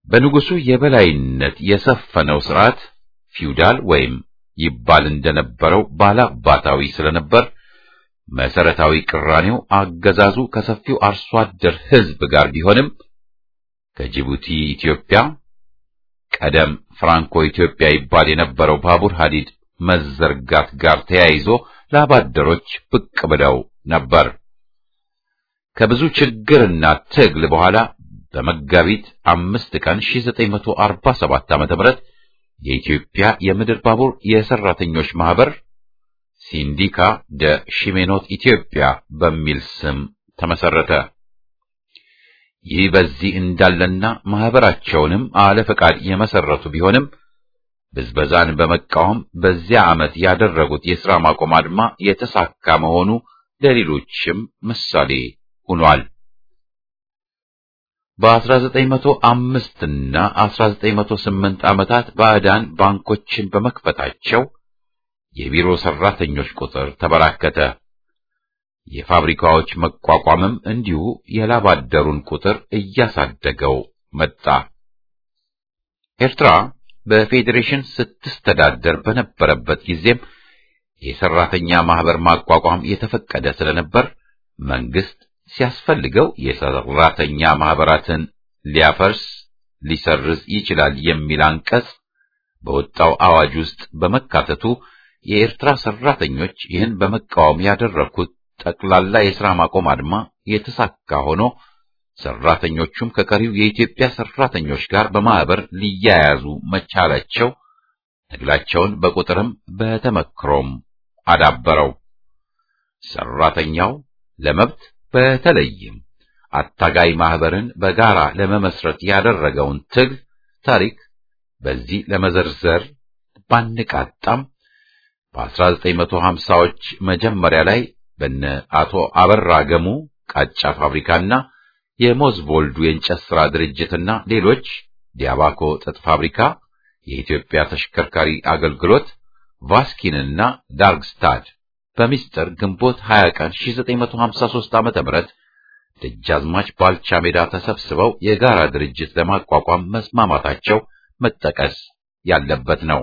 A: በንጉሱ የበላይነት የሰፈነው ስርዓት ፊውዳል ወይም ይባል እንደነበረው ባላባታዊ ስለነበር መሰረታዊ ቅራኔው አገዛዙ ከሰፊው አርሶ አደር ሕዝብ ጋር ቢሆንም ከጅቡቲ ኢትዮጵያ ቀደም ፍራንኮ ኢትዮጵያ ይባል የነበረው ባቡር ሐዲድ መዘርጋት ጋር ተያይዞ ላባደሮች ብቅ ብለው ነበር። ከብዙ ችግርና ትግል በኋላ በመጋቢት አምስት ቀን 1947 ዓ.ም የኢትዮጵያ የምድር ባቡር የሰራተኞች ማህበር ሲንዲካ ደ ሺሜኖት ኢትዮጵያ በሚል ስም ተመሰረተ። ይህ በዚህ እንዳለና ማህበራቸውንም አለ ፈቃድ የመሰረቱ ቢሆንም ብዝበዛን በመቃወም በዚያ ዓመት ያደረጉት የሥራ ማቆም አድማ የተሳካ መሆኑ ለሌሎችም ምሳሌ ሆኗል። በ1905 እና 1908 ዓመታት ባዕዳን ባንኮችን በመክፈታቸው የቢሮ ሰራተኞች ቁጥር ተበራከተ። የፋብሪካዎች መቋቋምም እንዲሁ የላባደሩን ቁጥር እያሳደገው መጣ። ኤርትራ በፌዴሬሽን ስትስተዳደር በነበረበት ጊዜም የሰራተኛ ማህበር ማቋቋም የተፈቀደ ስለነበር መንግስት ሲያስፈልገው የሰራተኛ ማህበራትን ሊያፈርስ ሊሰርዝ ይችላል የሚል አንቀጽ በወጣው አዋጅ ውስጥ በመካተቱ የኤርትራ ሰራተኞች ይህን በመቃወም ያደረኩት ጠቅላላ የሥራ ማቆም አድማ የተሳካ ሆኖ ሰራተኞቹም ከቀሪው የኢትዮጵያ ሰራተኞች ጋር በማህበር ሊያያዙ መቻላቸው ትግላቸውን በቁጥርም በተመክሮም አዳበረው። ሰራተኛው ለመብት በተለይም አታጋይ ማህበርን በጋራ ለመመስረት ያደረገውን ትግል ታሪክ በዚህ ለመዘርዘር ባንቃጣም በ1950ዎች መጀመሪያ ላይ በነ አቶ አበራ ገሙ ቃጫ ፋብሪካና የሞዝቮልዱ የእንጨት ሥራ ድርጅትና ሌሎች ዲያባኮ ጥጥ ፋብሪካ፣ የኢትዮጵያ ተሽከርካሪ አገልግሎት፣ ቫስኪንና ዳርግስታድ በሚስጥር ግንቦት 20 ቀን 1953 ዓ.ም ደጃዝማች ባልቻ ሜዳ ተሰብስበው የጋራ ድርጅት ለማቋቋም መስማማታቸው መጠቀስ ያለበት ነው።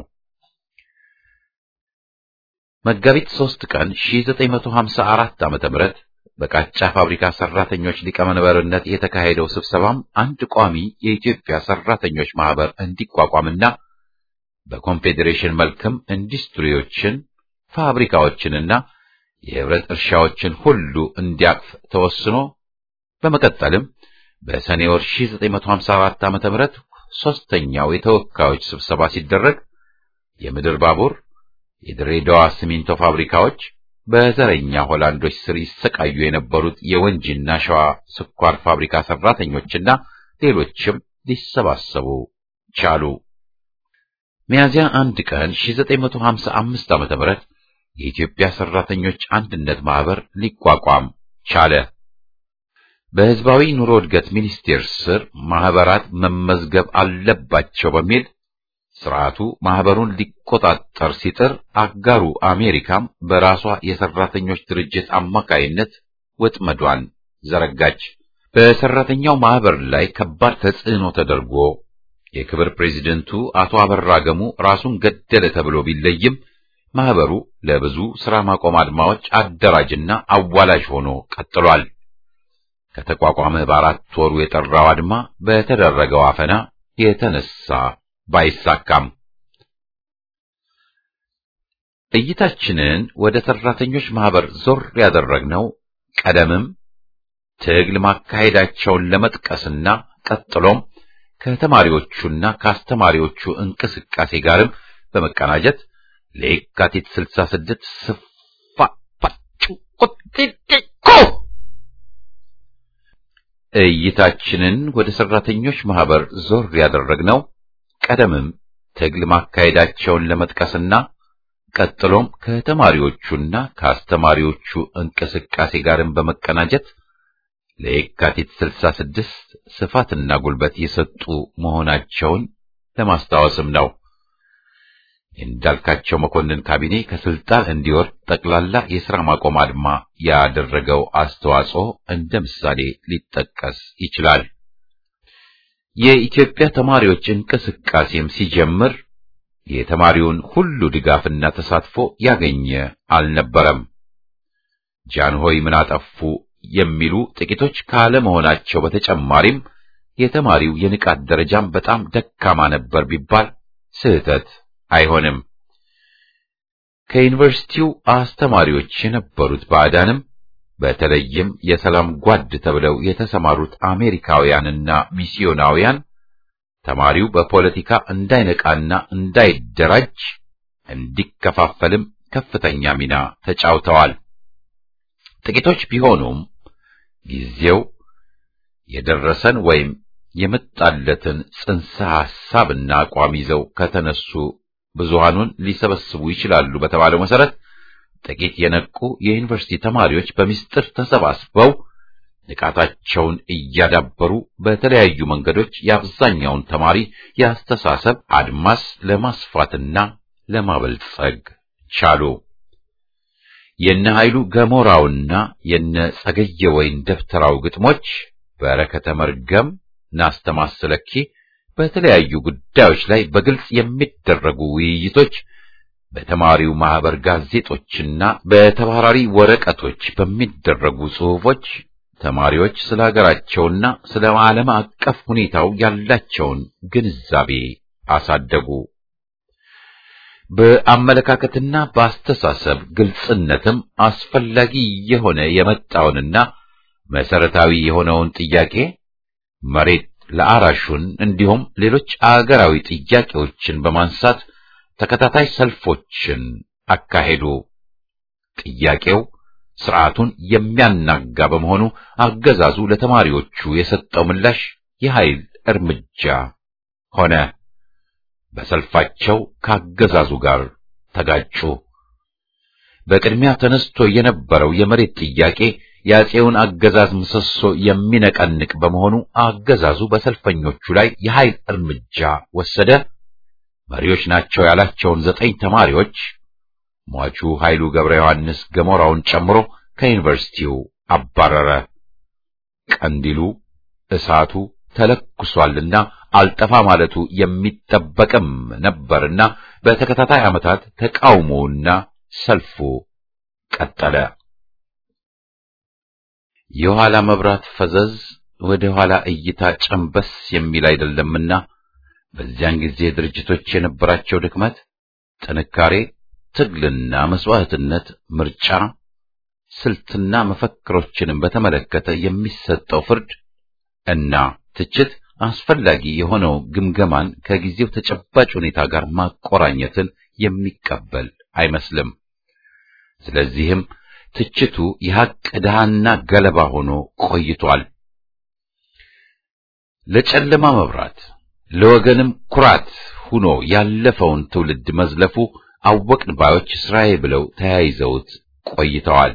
A: መጋቢት 3 ቀን 1954 ዓ.ም በቃጫ ፋብሪካ ሰራተኞች ሊቀመንበርነት የተካሄደው ስብሰባም አንድ ቋሚ የኢትዮጵያ ሰራተኞች ማህበር እንዲቋቋምና በኮንፌዴሬሽን መልክም ኢንዱስትሪዎችን፣ ፋብሪካዎችንና የህብረት እርሻዎችን ሁሉ እንዲያቅፍ ተወስኖ በመቀጠልም በሰኔ ወር 1954 ዓ.ም ሶስተኛው የተወካዮች ስብሰባ ሲደረግ የምድር ባቡር፣ የድሬዳዋ ሲሚንቶ ፋብሪካዎች፣ በዘረኛ ሆላንዶች ስር ይሰቃዩ የነበሩት የወንጂና ሸዋ ስኳር ፋብሪካ ሰራተኞችና ሌሎችም ሊሰባሰቡ ቻሉ። ሚያዚያ አንድ ቀን 1955 ዓ.ም የኢትዮጵያ ሰራተኞች አንድነት ማህበር ሊቋቋም ቻለ። በህዝባዊ ኑሮ እድገት ሚኒስቴር ስር ማህበራት መመዝገብ አለባቸው በሚል ስርዓቱ ማህበሩን ሊቆጣጠር ሲጥር አጋሩ አሜሪካም በራሷ የሰራተኞች ድርጅት አማካይነት ወጥመዷን ዘረጋች። በሰራተኛው ማህበር ላይ ከባድ ተጽዕኖ ተደርጎ የክብር ፕሬዚደንቱ አቶ አበራ ገሙ ራሱን ገደለ ተብሎ ቢለይም ማህበሩ ለብዙ ስራ ማቆም አድማዎች አደራጅና አዋላጅ ሆኖ ቀጥሏል። ከተቋቋመ በአራት ወሩ የጠራው አድማ በተደረገው አፈና የተነሳ ባይሳካም እይታችንን ወደ ሰራተኞች ማህበር ዞር ያደረግነው ቀደምም ትግል ማካሄዳቸውን ለመጥቀስና ቀጥሎም ከተማሪዎቹና ከአስተማሪዎቹ እንቅስቃሴ ጋርም በመቀናጀት ለየካቲት 66 ስፋ ፋጩ ቁጥጥቆ እይታችንን ወደ ሰራተኞች ማህበር ዞር ያደረግነው ቀደምም ትግል ማካሄዳቸውን ለመጥቀስና ቀጥሎም ከተማሪዎቹና ከአስተማሪዎቹ እንቅስቃሴ ጋርም በመቀናጀት ለየካቲት 66 ስፋትና ጉልበት የሰጡ መሆናቸውን ለማስታወስም ነው። እንዳልካቸው መኮንን ካቢኔ ከስልጣን እንዲወርድ ጠቅላላ የሥራ ማቆም አድማ ያደረገው አስተዋጽኦ እንደ ምሳሌ ሊጠቀስ ይችላል። የኢትዮጵያ ተማሪዎች እንቅስቃሴም ሲጀምር የተማሪውን ሁሉ ድጋፍና ተሳትፎ ያገኘ አልነበረም። ጃንሆይ ምን አጠፉ የሚሉ ጥቂቶች ካለመሆናቸው በተጨማሪም የተማሪው የንቃት ደረጃም በጣም ደካማ ነበር ቢባል ስህተት አይሆንም። ከዩኒቨርሲቲው አስተማሪዎች የነበሩት ባዕዳንም በተለይም የሰላም ጓድ ተብለው የተሰማሩት አሜሪካውያንና ሚስዮናውያን ተማሪው በፖለቲካ እንዳይነቃና እንዳይደራጅ እንዲከፋፈልም ከፍተኛ ሚና ተጫውተዋል። ጥቂቶች ቢሆኑም ጊዜው የደረሰን ወይም የመጣለትን ጽንሰ ሐሳብና አቋም ይዘው ከተነሱ ብዙሃኑን ሊሰበስቡ ይችላሉ በተባለው መሰረት ጥቂት የነቁ የዩኒቨርሲቲ ተማሪዎች በሚስጥር ተሰባስበው ንቃታቸውን እያዳበሩ በተለያዩ መንገዶች የአብዛኛውን ተማሪ የአስተሳሰብ አድማስ ለማስፋትና ለማበልጸግ ቻሉ። የነ ኃይሉ ገሞራውና የነ ጸገየ ወይን ደብተራው ግጥሞች በረከተ መርገም ናስተማስለኪ በተለያዩ ጉዳዮች ላይ በግልጽ የሚደረጉ ውይይቶች በተማሪው ማህበር ጋዜጦችና በተባራሪ ወረቀቶች በሚደረጉ ጽሑፎች ተማሪዎች ስለ ሀገራቸውና ስለ ዓለም አቀፍ ሁኔታው ያላቸውን ግንዛቤ አሳደጉ። በአመለካከትና በአስተሳሰብ ግልጽነትም አስፈላጊ የሆነ የመጣውንና መሰረታዊ የሆነውን ጥያቄ መሬት ለአራሹን እንዲሁም ሌሎች አገራዊ ጥያቄዎችን በማንሳት ተከታታይ ሰልፎችን አካሄዱ። ጥያቄው ስርዓቱን የሚያናጋ በመሆኑ አገዛዙ ለተማሪዎቹ የሰጠው ምላሽ የኃይል እርምጃ ሆነ። በሰልፋቸው ካገዛዙ ጋር ተጋጩ። በቅድሚያ ተነስቶ የነበረው የመሬት ጥያቄ የአፄውን አገዛዝ ምሰሶ የሚነቀንቅ በመሆኑ አገዛዙ በሰልፈኞቹ ላይ የኃይል እርምጃ ወሰደ። መሪዎች ናቸው ያላቸውን ዘጠኝ ተማሪዎች ሟቹ ኃይሉ ገብረ ዮሐንስ ገሞራውን ጨምሮ ከዩኒቨርሲቲው አባረረ። ቀንዲሉ እሳቱ ተለኩሷልና አልጠፋ ማለቱ የሚጠበቅም ነበርና በተከታታይ ዓመታት ተቃውሞውና ሰልፉ ቀጠለ። የኋላ መብራት ፈዘዝ ወደ ኋላ እይታ ጨንበስ የሚል አይደለምና በዚያን ጊዜ ድርጅቶች የነበራቸው ድክመት፣ ጥንካሬ፣ ትግልና መስዋዕትነት፣ ምርጫ፣ ስልትና መፈክሮችንም በተመለከተ የሚሰጠው ፍርድ እና ትችት አስፈላጊ የሆነው ግምገማን ከጊዜው ተጨባጭ ሁኔታ ጋር ማቆራኘትን የሚቀበል አይመስልም። ስለዚህም ትችቱ የሐቅ ድሃና ገለባ ሆኖ ቆይቷል። ለጨለማ መብራት ለወገንም ኩራት ሆኖ ያለፈውን ትውልድ መዝለፉ አወቅን ባዮች ስራዬ ብለው ተያይዘውት ቆይተዋል።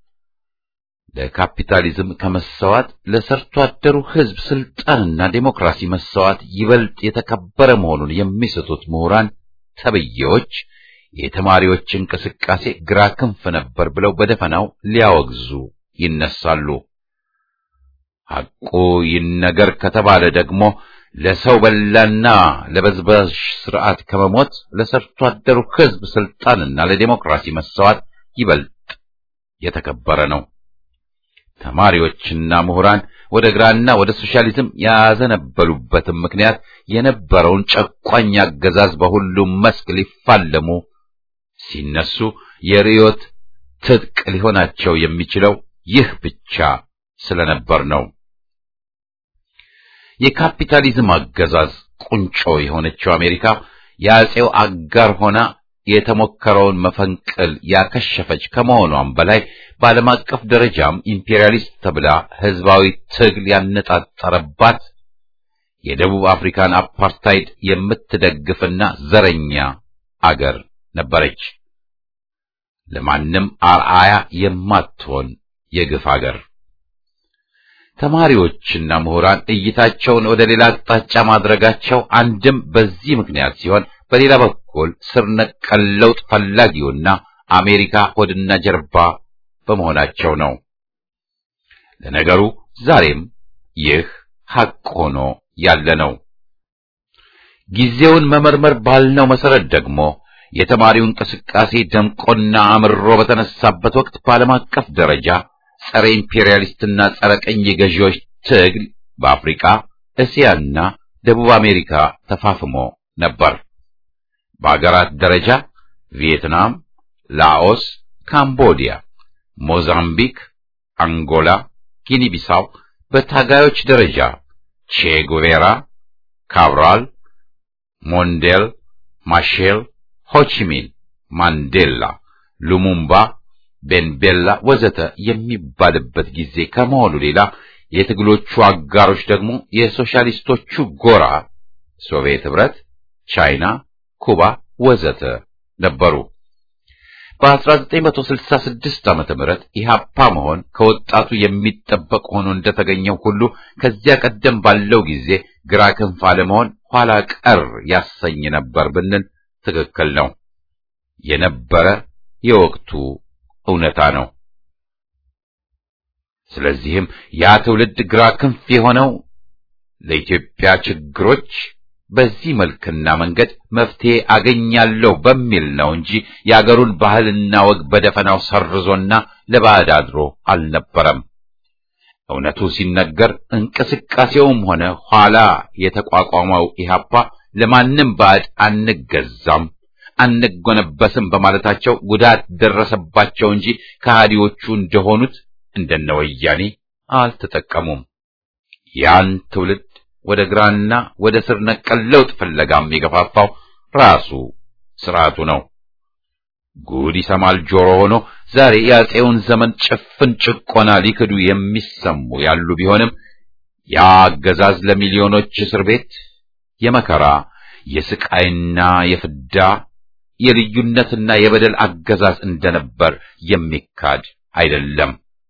A: ለካፒታሊዝም ከመሰዋት ለሰርቶ አደሩ ሕዝብ ስልጣንና ዴሞክራሲ መሰዋት ይበልጥ የተከበረ መሆኑን የሚስቱት ምሁራን ተብዬዎች የተማሪዎች እንቅስቃሴ ግራ ክንፍ ነበር ብለው በደፈናው ሊያወግዙ ይነሳሉ። ሐቁ ይነገር ከተባለ ደግሞ ለሰው በላና ለበዝባዥ ስርዓት ከመሞት ለሰርቶ አደሩ ሕዝብ ስልጣንና ለዴሞክራሲ መሰዋት ይበልጥ የተከበረ ነው። ተማሪዎችና ምሁራን ወደ ግራና ወደ ሶሻሊዝም ያዘነበሉበትም ምክንያት የነበረውን ጨቋኝ አገዛዝ በሁሉም መስክ ሊፋለሙ ሲነሱ የርዮት ትጥቅ ሊሆናቸው የሚችለው ይህ ብቻ ስለነበር ነው። የካፒታሊዝም አገዛዝ ቁንጮ የሆነችው አሜሪካ የአፄው አጋር ሆና የተሞከረውን መፈንቅል ያከሸፈች ከመሆኗም በላይ በዓለም አቀፍ ደረጃም ኢምፔሪያሊስት ተብላ ህዝባዊ ትግል ያነጣጠረባት የደቡብ አፍሪካን አፓርታይድ የምትደግፍና ዘረኛ አገር ነበረች። ለማንም አርአያ የማትሆን የግፍ አገር። ተማሪዎችና ምሁራን እይታቸውን ወደ ሌላ አቅጣጫ ማድረጋቸው አንድም በዚህ ምክንያት ሲሆን በሌላ በኩል ስር ነቀል ለውጥ ፈላጊውና አሜሪካ ሆድና ጀርባ በመሆናቸው ነው። ለነገሩ ዛሬም ይህ ሐቅ ሆኖ ያለ ነው። ጊዜውን መመርመር ባልነው መሰረት ደግሞ የተማሪው እንቅስቃሴ ደምቆና አምሮ በተነሳበት ወቅት በዓለም አቀፍ ደረጃ ጸረ ኢምፔሪያሊስትና ጸረ ቀኝ ገዢዎች ትግል በአፍሪካ፣ እስያና ደቡብ አሜሪካ ተፋፍሞ ነበር። በአገራት ደረጃ ቪየትናም፣ ላኦስ፣ ካምቦዲያ፣ ሞዛምቢክ፣ አንጎላ፣ ጊኒ ቢሳው፣ በታጋዮች ደረጃ ቼ ጉቬራ፣ ካብራል፣ ሞንዴል፣ ማሼል፣ ሆቺሚን፣ ማንዴላ፣ ሉሙምባ፣ ቤንቤላ ወዘተ የሚባልበት ጊዜ ከመሆኑ ሌላ የትግሎቹ አጋሮች ደግሞ የሶሻሊስቶቹ ጎራ ሶቪየት ኅብረት፣ ቻይና፣ ኩባ ወዘተ ነበሩ። በ1966 ዓመተ ምህረት ኢህአፓ መሆን ከወጣቱ የሚጠበቅ ሆኖ እንደተገኘው ሁሉ ከዚያ ቀደም ባለው ጊዜ ግራ ክንፍ አለመሆን ኋላ ቀር ያሰኝ ነበር ብንል ትክክል ነው። የነበረ የወቅቱ እውነታ ነው። ስለዚህም ያ ትውልድ ግራ ክንፍ የሆነው ለኢትዮጵያ ችግሮች በዚህ መልክና መንገድ መፍትሄ አገኛለሁ በሚል ነው እንጂ የአገሩን ባህልና ወግ በደፈናው ሰርዞና ለባዕድ አድሮ አልነበረም። እውነቱ ሲነገር እንቅስቃሴውም ሆነ ኋላ የተቋቋመው ኢህአፓ ለማንም ባዕድ አንገዛም፣ አንጎነበስም በማለታቸው ጉዳት ደረሰባቸው እንጂ ከሃዲዎቹ እንደሆኑት እንደነ ወያኔ አልተጠቀሙም። ያን ትውልድ ወደ ግራና ወደ ስር ነቀል ለውጥ ፍለጋም የገፋፋው ራሱ ስርዓቱ ነው። ጉድ ይሰማል ጆሮ ሆኖ ዛሬ የአፄውን ዘመን ጭፍን ጭቆና ሊክዱ የሚሰሙ ያሉ ቢሆንም ያ አገዛዝ ለሚሊዮኖች እስር ቤት የመከራ የስቃይና የፍዳ የልዩነትና የበደል አገዛዝ እንደነበር የሚካድ አይደለም።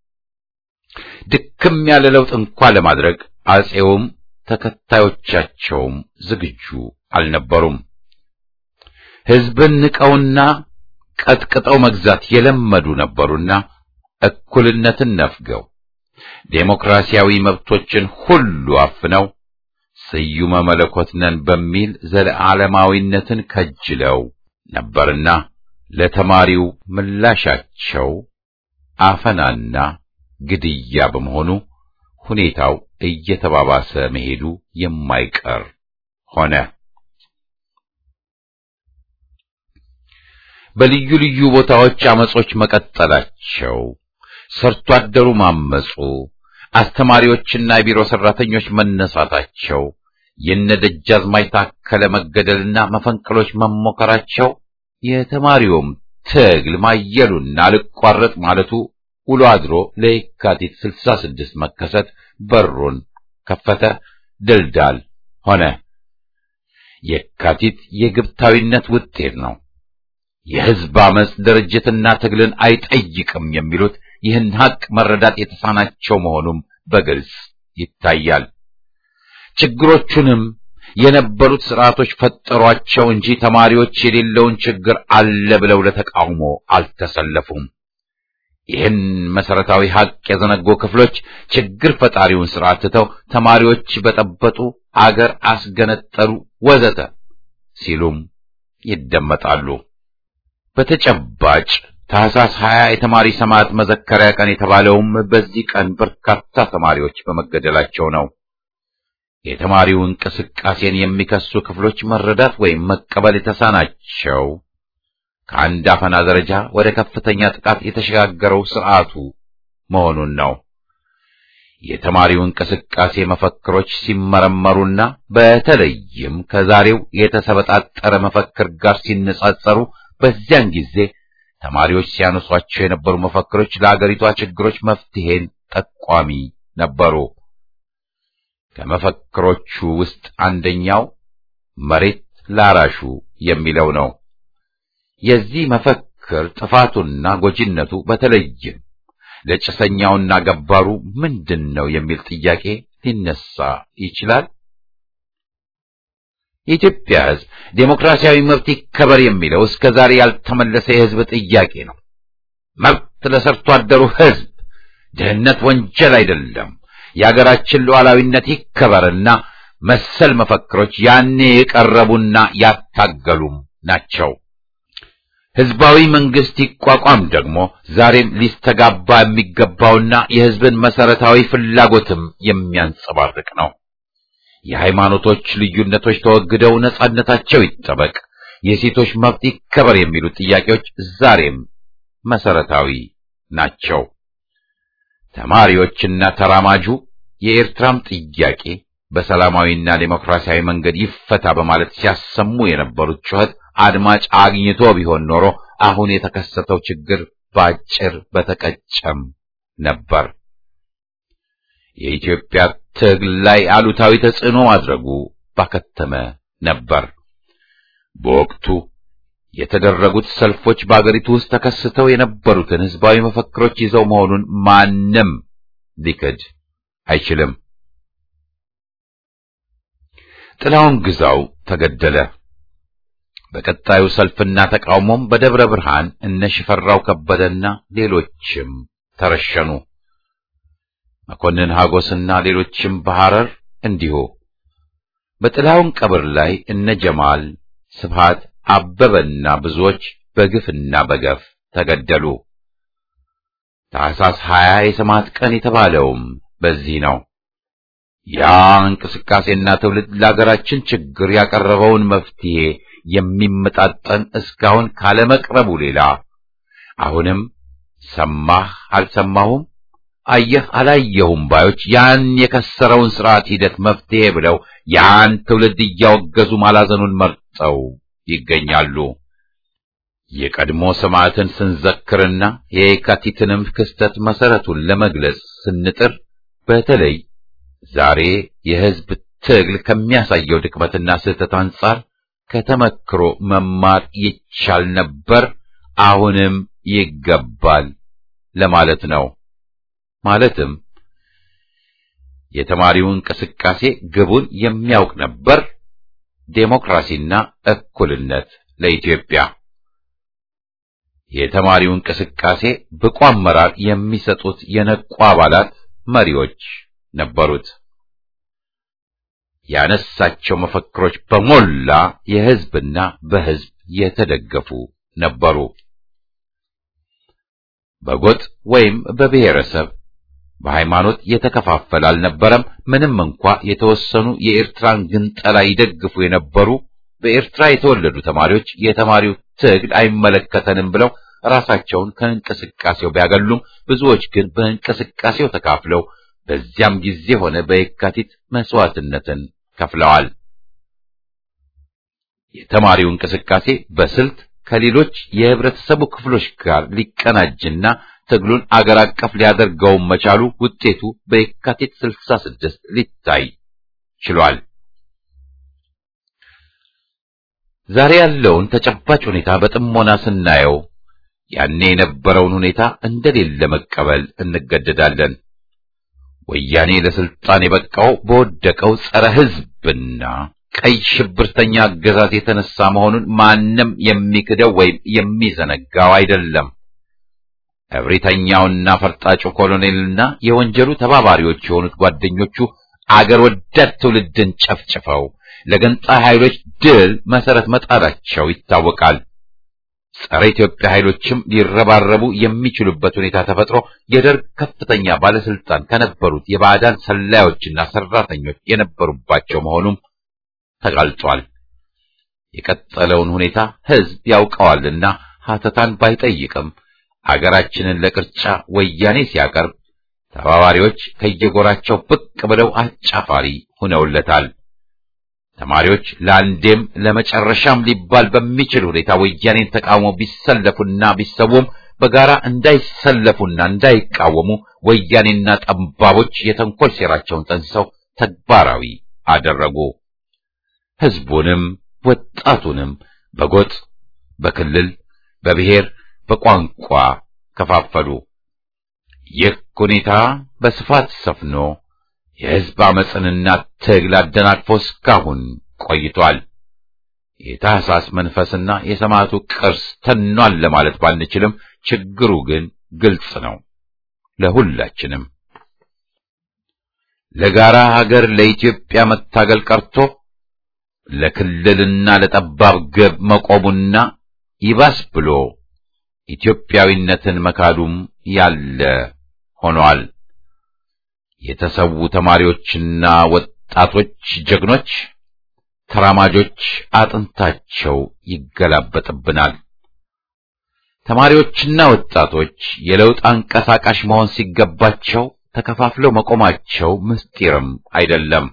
A: ድክም ያለ ለውጥ እንኳ ለማድረግ አፄውም ተከታዮቻቸውም ዝግጁ አልነበሩም። ሕዝብን ንቀውና ቀጥቅጠው መግዛት የለመዱ ነበሩና እኩልነትን ነፍገው ዴሞክራሲያዊ መብቶችን ሁሉ አፍነው ስዩመ መለኮት ነን በሚል ዘለዓለማዊነትን ከጅለው ነበርና ለተማሪው ምላሻቸው አፈናና ግድያ በመሆኑ ሁኔታው እየተባባሰ መሄዱ የማይቀር ሆነ። በልዩ ልዩ ቦታዎች አመጾች መቀጠላቸው፣ ሰርቶ አደሩ ማመጹ፣ አስተማሪዎችና የቢሮ ሰራተኞች መነሳታቸው፣ የነደጃዝማች ታከለ መገደልና መፈንቅሎች መሞከራቸው፣ የተማሪውም ትግል ማየሉና አልቋረጥ ማለቱ ውሎ አድሮ ለየካቲት 66 መከሰት በሩን ከፈተ፣ ድልዳል ሆነ። የካቲት የግብታዊነት ውጤት ነው። የሕዝብ አመፅ ድርጅትና ትግልን አይጠይቅም የሚሉት ይህን ሀቅ መረዳት የተሳናቸው መሆኑም በግልጽ ይታያል። ችግሮቹንም የነበሩት ስርዓቶች ፈጠሯቸው እንጂ ተማሪዎች የሌለውን ችግር አለ ብለው ለተቃውሞ አልተሰለፉም። ይህን መሰረታዊ ሀቅ የዘነጉ ክፍሎች ችግር ፈጣሪውን ስርዓት ትተው ተማሪዎች በጠበጡ፣ አገር አስገነጠሉ፣ ወዘተ ሲሉም ይደመጣሉ። በተጨባጭ ታህሳስ 20 የተማሪ ሰማዕት መዘከሪያ ቀን የተባለውም በዚህ ቀን በርካታ ተማሪዎች በመገደላቸው ነው። የተማሪው እንቅስቃሴን የሚከሱ ክፍሎች መረዳት ወይም መቀበል የተሳናቸው ከአንድ አፈና ደረጃ ወደ ከፍተኛ ጥቃት የተሸጋገረው ስርዓቱ መሆኑን ነው። የተማሪው እንቅስቃሴ መፈክሮች ሲመረመሩና በተለይም ከዛሬው የተሰበጣጠረ መፈክር ጋር ሲነጻጸሩ በዚያን ጊዜ ተማሪዎች ሲያነሷቸው የነበሩ መፈክሮች ለአገሪቷ ችግሮች መፍትሄን ጠቋሚ ነበሩ። ከመፈክሮቹ ውስጥ አንደኛው መሬት ላራሹ የሚለው ነው። የዚህ መፈክር ጥፋቱና ጎጂነቱ በተለይም ለጭሰኛውና ገባሩ ምንድን ነው የሚል ጥያቄ ሊነሳ ይችላል። የኢትዮጵያ ሕዝብ ዴሞክራሲያዊ መብት ይከበር የሚለው እስከ ዛሬ ያልተመለሰ የሕዝብ ጥያቄ ነው። መብት ለሰርቶ አደሩ ሕዝብ፣ ድህነት ወንጀል አይደለም፣ የአገራችን ሉዓላዊነት ይከበርና መሰል መፈክሮች ያኔ የቀረቡና ያታገሉም ናቸው። ህዝባዊ መንግስት ይቋቋም ደግሞ ዛሬም ሊስተጋባ የሚገባውና የህዝብን መሰረታዊ ፍላጎትም የሚያንጸባርቅ ነው። የሃይማኖቶች ልዩነቶች ተወግደው ነጻነታቸው ይጠበቅ፣ የሴቶች መብት ይከበር የሚሉ ጥያቄዎች ዛሬም መሰረታዊ ናቸው። ተማሪዎችና ተራማጁ የኤርትራም ጥያቄ በሰላማዊና ዴሞክራሲያዊ መንገድ ይፈታ በማለት ሲያሰሙ የነበሩት ጩኸት አድማጭ አግኝቶ ቢሆን ኖሮ አሁን የተከሰተው ችግር ባጭር በተቀጨም ነበር። የኢትዮጵያ ትግል ላይ አሉታዊ ተጽዕኖ ማድረጉ ባከተመ ነበር። በወቅቱ የተደረጉት ሰልፎች በአገሪቱ ውስጥ ተከስተው የነበሩትን ህዝባዊ መፈክሮች ይዘው መሆኑን ማንም ሊክድ አይችልም። ጥላውን ግዛው ተገደለ። በቀጣዩ ሰልፍና ተቃውሞም በደብረ ብርሃን እነ ሽፈራው ከበደና ሌሎችም ተረሸኑ። መኮንን ሀጎስና ሌሎችም በሐረር እንዲሁ። በጥላውን ቀብር ላይ እነ ጀማል ስብሃት አበበና ብዙዎች በግፍና በገፍ ተገደሉ። ታኅሳስ ሀያ የሰማዕት ቀን የተባለውም በዚህ ነው። ያ እንቅስቃሴና ትውልድ ለአገራችን ችግር ያቀረበውን መፍትሄ የሚመጣጠን እስካሁን ካለመቅረቡ ሌላ አሁንም ሰማህ አልሰማሁም፣ አየህ አላየሁም ባዮች ያን የከሰረውን ስርዓት ሂደት መፍትሄ ብለው ያን ትውልድ እያወገዙ ማላዘኑን መርጠው ይገኛሉ። የቀድሞ ሰማዕትን ስንዘክርና የየካቲትንም ክስተት መሰረቱን ለመግለጽ ስንጥር በተለይ ዛሬ የሕዝብ ትግል ከሚያሳየው ድክመትና ስህተት አንጻር ከተመክሮ መማር ይቻል ነበር፣ አሁንም ይገባል ለማለት ነው። ማለትም የተማሪው እንቅስቃሴ ግቡን የሚያውቅ ነበር፣ ዴሞክራሲና እኩልነት ለኢትዮጵያ። የተማሪው እንቅስቃሴ ብቁ አመራር የሚሰጡት የነቁ አባላት መሪዎች ነበሩት። ያነሳቸው መፈክሮች በሞላ የሕዝብና በሕዝብ የተደገፉ ነበሩ። በጎጥ ወይም በብሔረሰብ በሃይማኖት የተከፋፈለ አልነበረም። ምንም እንኳ የተወሰኑ የኤርትራን ግንጠላ ይደግፉ የነበሩ በኤርትራ የተወለዱ ተማሪዎች የተማሪው ትግል አይመለከተንም ብለው ራሳቸውን ከእንቅስቃሴው ቢያገሉም ብዙዎች ግን በእንቅስቃሴው ተካፍለው በዚያም ጊዜ ሆነ በየካቲት መስዋዕትነትን ከፍለዋል። የተማሪው እንቅስቃሴ በስልት ከሌሎች የህብረተሰቡ ክፍሎች ጋር ሊቀናጅና ትግሉን አገር አቀፍ ሊያደርገውም መቻሉ ውጤቱ በየካቲት 66 ሊታይ ችሏል። ዛሬ ያለውን ተጨባጭ ሁኔታ በጥሞና ስናየው ያኔ የነበረውን ሁኔታ እንደሌለ መቀበል እንገደዳለን። ወያኔ ለስልጣን የበቃው በወደቀው ጸረ ህዝብና ቀይ ሽብርተኛ አገዛዝ የተነሳ መሆኑን ማንም የሚክደው ወይም የሚዘነጋው አይደለም። እብሪተኛውና ፈርጣጩ ኮሎኔልና የወንጀሉ ተባባሪዎች የሆኑት ጓደኞቹ አገር ወዳድ ትውልድን ጨፍጭፈው ለገንጣይ ኃይሎች ድል መሰረት መጣላቸው ይታወቃል። ጸረ ኢትዮጵያ ኃይሎችም ሊረባረቡ የሚችሉበት ሁኔታ ተፈጥሮ የደርግ ከፍተኛ ባለስልጣን ከነበሩት የባዕዳን ሰላዮችና ሰራተኞች የነበሩባቸው መሆኑም ተጋልጧል። የቀጠለውን ሁኔታ ህዝብ ያውቀዋልና ሀተታን ባይጠይቅም አገራችንን ለቅርጫ ወያኔ ሲያቀርብ ተባባሪዎች ከየጎራቸው ብቅ ብለው አጫፋሪ ሆነውለታል። ተማሪዎች ለአንዴም ለመጨረሻም ሊባል በሚችል ሁኔታ ወያኔን ተቃውሞ ቢሰለፉና ቢሰውም በጋራ እንዳይሰለፉና እንዳይቃወሙ ወያኔና ጠባቦች የተንኮል ሴራቸውን ጠንስሰው ተግባራዊ አደረጉ። ህዝቡንም ወጣቱንም በጎጥ፣ በክልል፣ በብሔር፣ በቋንቋ ከፋፈሉ። ይህ ሁኔታ በስፋት ሰፍኖ የህዝብ አመፅንና ትግል አደናቅፎ እስካሁን ቆይቷል። የታህሳስ መንፈስና የሰማዕቱ ቅርስ ተኗል ለማለት ባንችልም ችግሩ ግን ግልጽ ነው ለሁላችንም። ለጋራ ሀገር ለኢትዮጵያ መታገል ቀርቶ ለክልልና ለጠባብ ግብ መቆሙና ይባስ ብሎ ኢትዮጵያዊነትን መካዱም ያለ ሆኗል። የተሰዉ ተማሪዎችና ወጣቶች ጀግኖች ተራማጆች አጥንታቸው ይገላበጥብናል። ተማሪዎችና ወጣቶች የለውጥ አንቀሳቃሽ መሆን ሲገባቸው ተከፋፍለው መቆማቸው ምስጢርም አይደለም።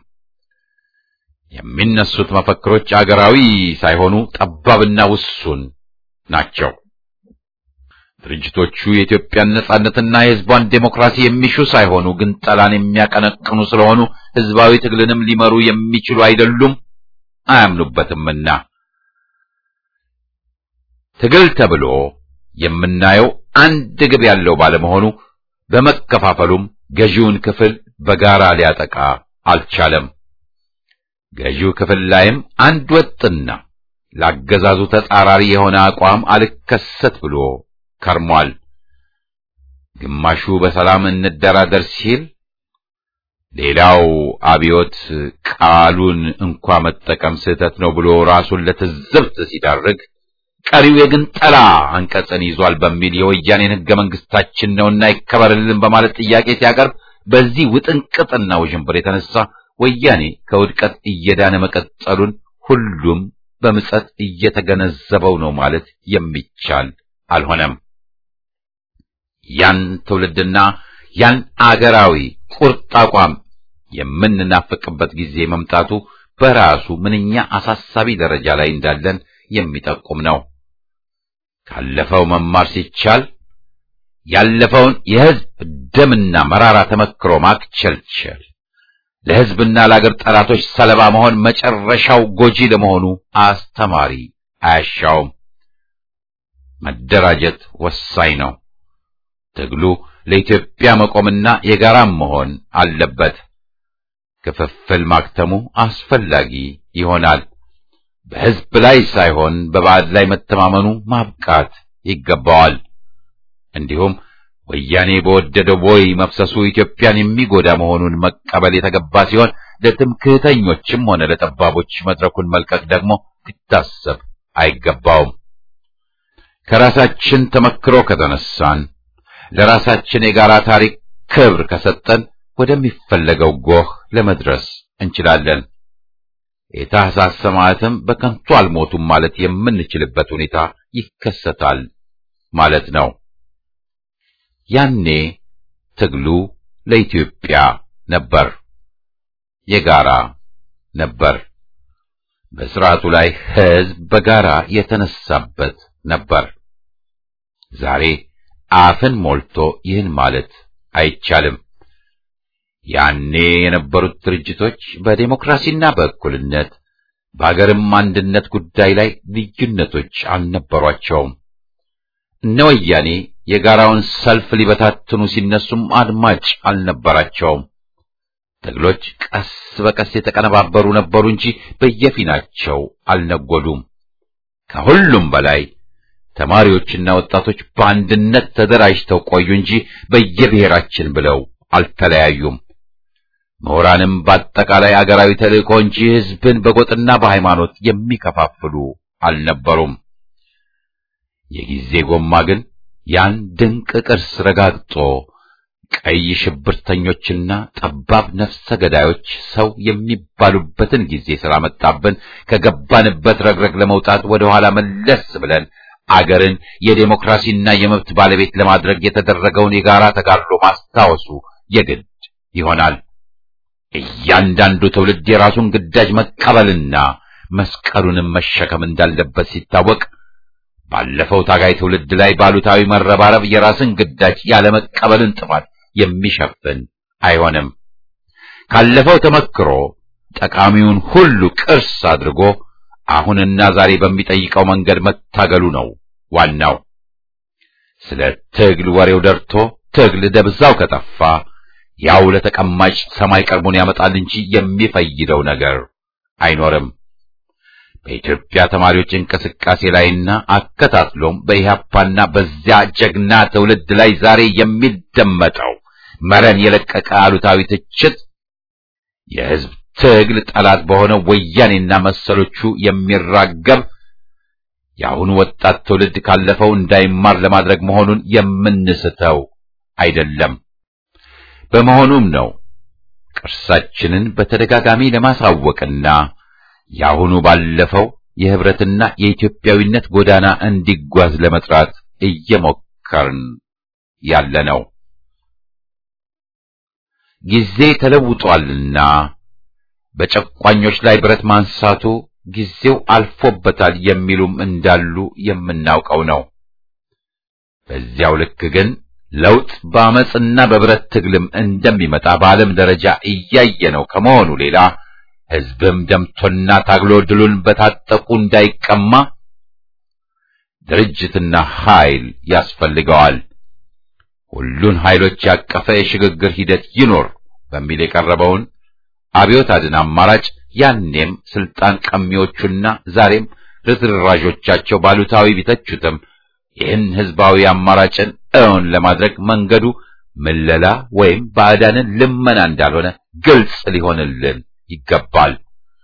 A: የሚነሱት መፈክሮች አገራዊ ሳይሆኑ ጠባብና ውሱን ናቸው። ድርጅቶቹ የኢትዮጵያን ነጻነትና የሕዝቧን ዴሞክራሲ የሚሹ ሳይሆኑ ግን ጠላን የሚያቀነቅኑ ስለሆኑ ሕዝባዊ ትግልንም ሊመሩ የሚችሉ አይደሉም፣ አያምኑበትምና ትግል ተብሎ የምናየው አንድ ግብ ያለው ባለመሆኑ በመከፋፈሉም ገዢውን ክፍል በጋራ ሊያጠቃ አልቻለም። ገዢው ክፍል ላይም አንድ ወጥና ላገዛዙ ተጻራሪ የሆነ አቋም አልከሰት ብሎ ከርሟል። ግማሹ በሰላም እንደራደር ሲል፣ ሌላው አብዮት ቃሉን እንኳ መጠቀም ስህተት ነው ብሎ ራሱን ለትዝብት ሲዳርግ ቀሪው የግንጠላ አንቀጽን ይዟል በሚል የወያኔን ሕገ መንግስታችን ነውና ይከበርልን በማለት ጥያቄ ሲያቀርብ በዚህ ውጥንቅጥና ውዥንብር የተነሳ ወያኔ ከውድቀት እየዳነ መቀጠሉን ሁሉም በምጸት እየተገነዘበው ነው ማለት የሚቻል አልሆነም። ያን ትውልድና ያን አገራዊ ቁርጥ አቋም የምንናፍቅበት ጊዜ መምጣቱ በራሱ ምንኛ አሳሳቢ ደረጃ ላይ እንዳለን የሚጠቁም ነው። ካለፈው መማር ሲቻል ያለፈውን የሕዝብ ደምና መራራ ተመክሮ ማክቸልቸል ለሕዝብና ለአገር ጠላቶች ሰለባ መሆን መጨረሻው ጎጂ ለመሆኑ አስተማሪ አያሻውም። መደራጀት ወሳኝ ነው። ትግሉ ለኢትዮጵያ መቆምና የጋራም መሆን አለበት። ክፍፍል ማክተሙ አስፈላጊ ይሆናል። በሕዝብ ላይ ሳይሆን በባዕድ ላይ መተማመኑ ማብቃት ይገባዋል። እንዲሁም ወያኔ በወደደው ቦይ መፍሰሱ ኢትዮጵያን የሚጎዳ መሆኑን መቀበል የተገባ ሲሆን ለትምክህተኞችም ሆነ ለጠባቦች መድረኩን መልቀቅ ደግሞ ሊታሰብ አይገባውም። ከራሳችን ተመክሮ ከተነሳን ለራሳችን የጋራ ታሪክ ክብር ከሰጠን ወደሚፈለገው ጎህ ለመድረስ እንችላለን። የታህሳስ ሰማዕትም በከንቱ አልሞቱም ማለት የምንችልበት ሁኔታ ይከሰታል ማለት ነው። ያኔ ትግሉ ለኢትዮጵያ ነበር፣ የጋራ ነበር። በስርዓቱ ላይ ሕዝብ በጋራ የተነሳበት ነበር። ዛሬ አፍን ሞልቶ ይህን ማለት አይቻልም። ያኔ የነበሩት ድርጅቶች በዴሞክራሲና በእኩልነት በአገርም አንድነት ጉዳይ ላይ ልዩነቶች አልነበሯቸውም። እነ ወያኔ የጋራውን ሰልፍ ሊበታትኑ ሲነሱም አድማጭ አልነበራቸውም። ትግሎች ቀስ በቀስ የተቀነባበሩ ነበሩ እንጂ በየፊናቸው አልነጎዱም። ከሁሉም በላይ ተማሪዎችና ወጣቶች በአንድነት ተደራጅተው ቆዩ እንጂ በየብሔራችን ብለው አልተለያዩም። ምሁራንም በአጠቃላይ አገራዊ ተልእኮ እንጂ ሕዝብን በጎጥና በሃይማኖት የሚከፋፍሉ አልነበሩም። የጊዜ ጎማ ግን ያን ድንቅ ቅርስ ረጋግጦ ቀይ ሽብርተኞችና ጠባብ ነፍሰ ገዳዮች ሰው የሚባሉበትን ጊዜ ስላመጣብን ከገባንበት ረግረግ ለመውጣት ወደ ኋላ መለስ ብለን አገርን የዴሞክራሲና የመብት ባለቤት ለማድረግ የተደረገውን የጋራ ተጋድሎ ማስታወሱ የግድ ይሆናል። እያንዳንዱ ትውልድ የራሱን ግዳጅ መቀበልና መስቀሉንም መሸከም እንዳለበት ሲታወቅ ባለፈው ታጋይ ትውልድ ላይ ባሉታዊ መረባረብ የራስን ግዳጅ ያለመቀበልን ጥፋት የሚሸፍን አይሆንም። ካለፈው ተመክሮ ጠቃሚውን ሁሉ ቅርስ አድርጎ አሁንና ዛሬ በሚጠይቀው መንገድ መታገሉ ነው ዋናው። ስለ ትግል ወሬው ደርቶ ትግል ደብዛው ከጠፋ ያው ለተቀማጭ ሰማይ ቀርቦን ያመጣል እንጂ የሚፈይደው ነገር አይኖርም። በኢትዮጵያ ተማሪዎች እንቅስቃሴ ላይና አከታትሎም በኢህአፓና በዚያ ጀግና ትውልድ ላይ ዛሬ የሚደመጠው መረን የለቀቀ አሉታዊ ትችት የሕዝብ ትግል ጠላት በሆነው ወያኔና መሰሎቹ የሚራገብ የአሁኑ ወጣት ትውልድ ካለፈው እንዳይማር ለማድረግ መሆኑን የምንስተው አይደለም። በመሆኑም ነው ቅርሳችንን በተደጋጋሚ ለማሳወቅና የአሁኑ ባለፈው የህብረትና የኢትዮጵያዊነት ጎዳና እንዲጓዝ ለመጥራት እየሞከርን ያለ ነው። ጊዜ ተለውጧልና በጨቋኞች ላይ ብረት ማንሳቱ ጊዜው አልፎበታል የሚሉም እንዳሉ የምናውቀው ነው። በዚያው ልክ ግን ለውጥ በአመፅና በብረት ትግልም እንደሚመጣ በዓለም ደረጃ እያየነው ከመሆኑ ሌላ ሕዝብም ደምቶና ታግሎ ድሉን በታጠቁ እንዳይቀማ ድርጅትና ኃይል ያስፈልገዋል። ሁሉን ኃይሎች ያቀፈ የሽግግር ሂደት ይኖር በሚል የቀረበውን አብዮት አድን አማራጭ ያኔም ስልጣን ቀሚዎቹና ዛሬም ርዝራዦቻቸው ባሉታዊ ቢተቹትም ይህን ህዝባዊ አማራጭን እውን ለማድረግ መንገዱ ምለላ ወይም ባዕዳንን ልመና እንዳልሆነ ግልጽ ሊሆንልን ይገባል።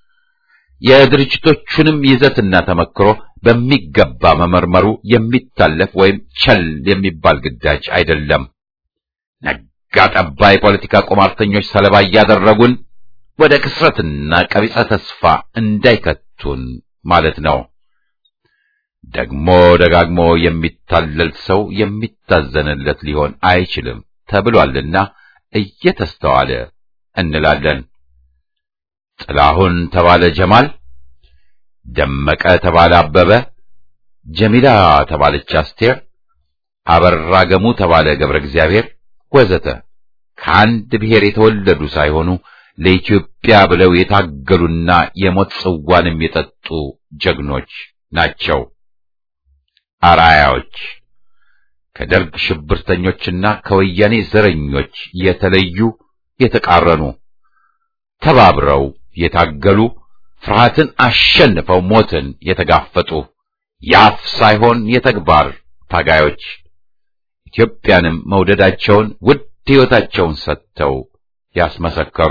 A: የድርጅቶቹንም ይዘትና ተመክሮ በሚገባ መመርመሩ የሚታለፍ ወይም ቸል የሚባል ግዳጅ አይደለም። ነጋ ጠባ የፖለቲካ ቁማርተኞች ሰለባ እያደረጉን ወደ ክስረትና ቀቢጸ ተስፋ እንዳይከቱን ማለት ነው። ደግሞ ደጋግሞ የሚታለል ሰው የሚታዘንለት ሊሆን አይችልም ተብሏልና እየተስተዋለ እንላለን። ጥላሁን ተባለ ጀማል፣ ደመቀ ተባለ አበበ፣ ጀሚላ ተባለች አስቴር፣ አበራ ገሙ ተባለ ገብረ እግዚአብሔር ወዘተ ከአንድ ብሔር የተወለዱ ሳይሆኑ ለኢትዮጵያ ብለው የታገሉና የሞት ጽዋንም የጠጡ ጀግኖች ናቸው። አራያዎች ከደርግ ሽብርተኞችና ከወያኔ ዘረኞች የተለዩ የተቃረኑ ተባብረው የታገሉ ፍርሃትን አሸንፈው ሞትን የተጋፈጡ የአፍ ሳይሆን የተግባር ታጋዮች ኢትዮጵያንም መውደዳቸውን ውድ ሕይወታቸውን ሰጥተው ያስመሰከሩ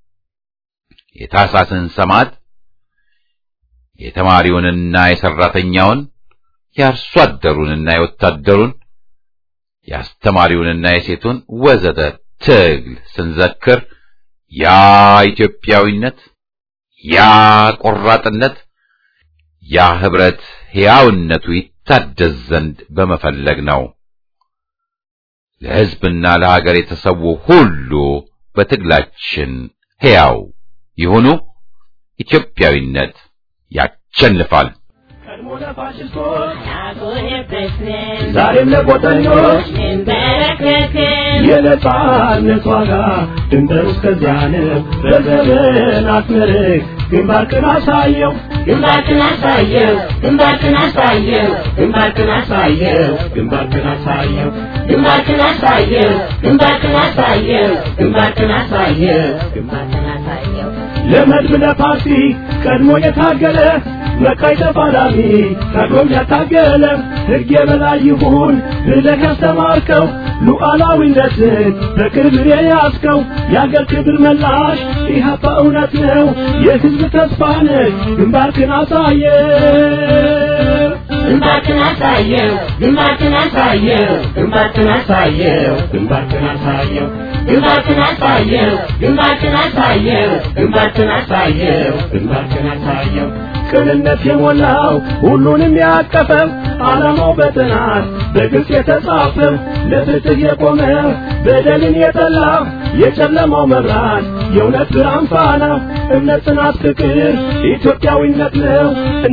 A: የታሳስን ሰማዕት የተማሪውንና የሰራተኛውን የአርሶ አደሩንና የወታደሩን የአስተማሪውንና የሴቱን ወዘተ ትግል ስንዘክር ያ ኢትዮጵያዊነት፣ ያ ቆራጥነት፣ ያ ህብረት ሕያውነቱ ይታደስ ዘንድ በመፈለግ ነው። ለሕዝብና ለሀገር የተሰዉ ሁሉ በትግላችን ሕያው ይሁኑ። ኢትዮጵያዊነት ያሸንፋል።
D: ቀድሞ ለፋሽስቶች ዛሬም ለቆጠኞች የነጻነት ዋጋ ድንበር እስከዚያ ነው። በዘመን አስመርቅ ግንባርክን አሳየው ግንባርክን አሳየው ግንባርክን አሳየው ግንባርክን አሳየው ግንባርክን አሳየው ግንባርክን አሳየው ግንባርክን አሳየው ግንባርክን አሳየው ግንባርክን አሳየው ለመድብ ለፓርቲ ቀድሞ የታገለ መቃይ ተፋላሚ ቀድሞም ያታገለ ሕግ የበላይ ይሁን ብለህ ያስተማርከው ሉዓላዊነትን በክብር የያዝከው የአገር ክብር መላሽ ኢህአፓ እውነት ነው የሕዝብ ተስፋ ነህ ግንባርክን አሳየ ግንባርክን አሳየው ግንባርክን አሳየው ግንባርክን አሳየው ግንባርክን አሳየው ግንባርክን አሳየው ግንባርክን አሳየው ግንባርክን አሳየው ግንባርክን አሳየው ቅንነት የሞላው ሁሉንም ያቀፈው ዓላማው በጥናት በግልጽ የተጻፈው ለፍትህ የቆመ በደልን የጠላ የጨለማው መብራት የእውነት ብርሃን ፋና እምነት፣ ጽናት፣ ፍቅር ኢትዮጵያዊነት ነው።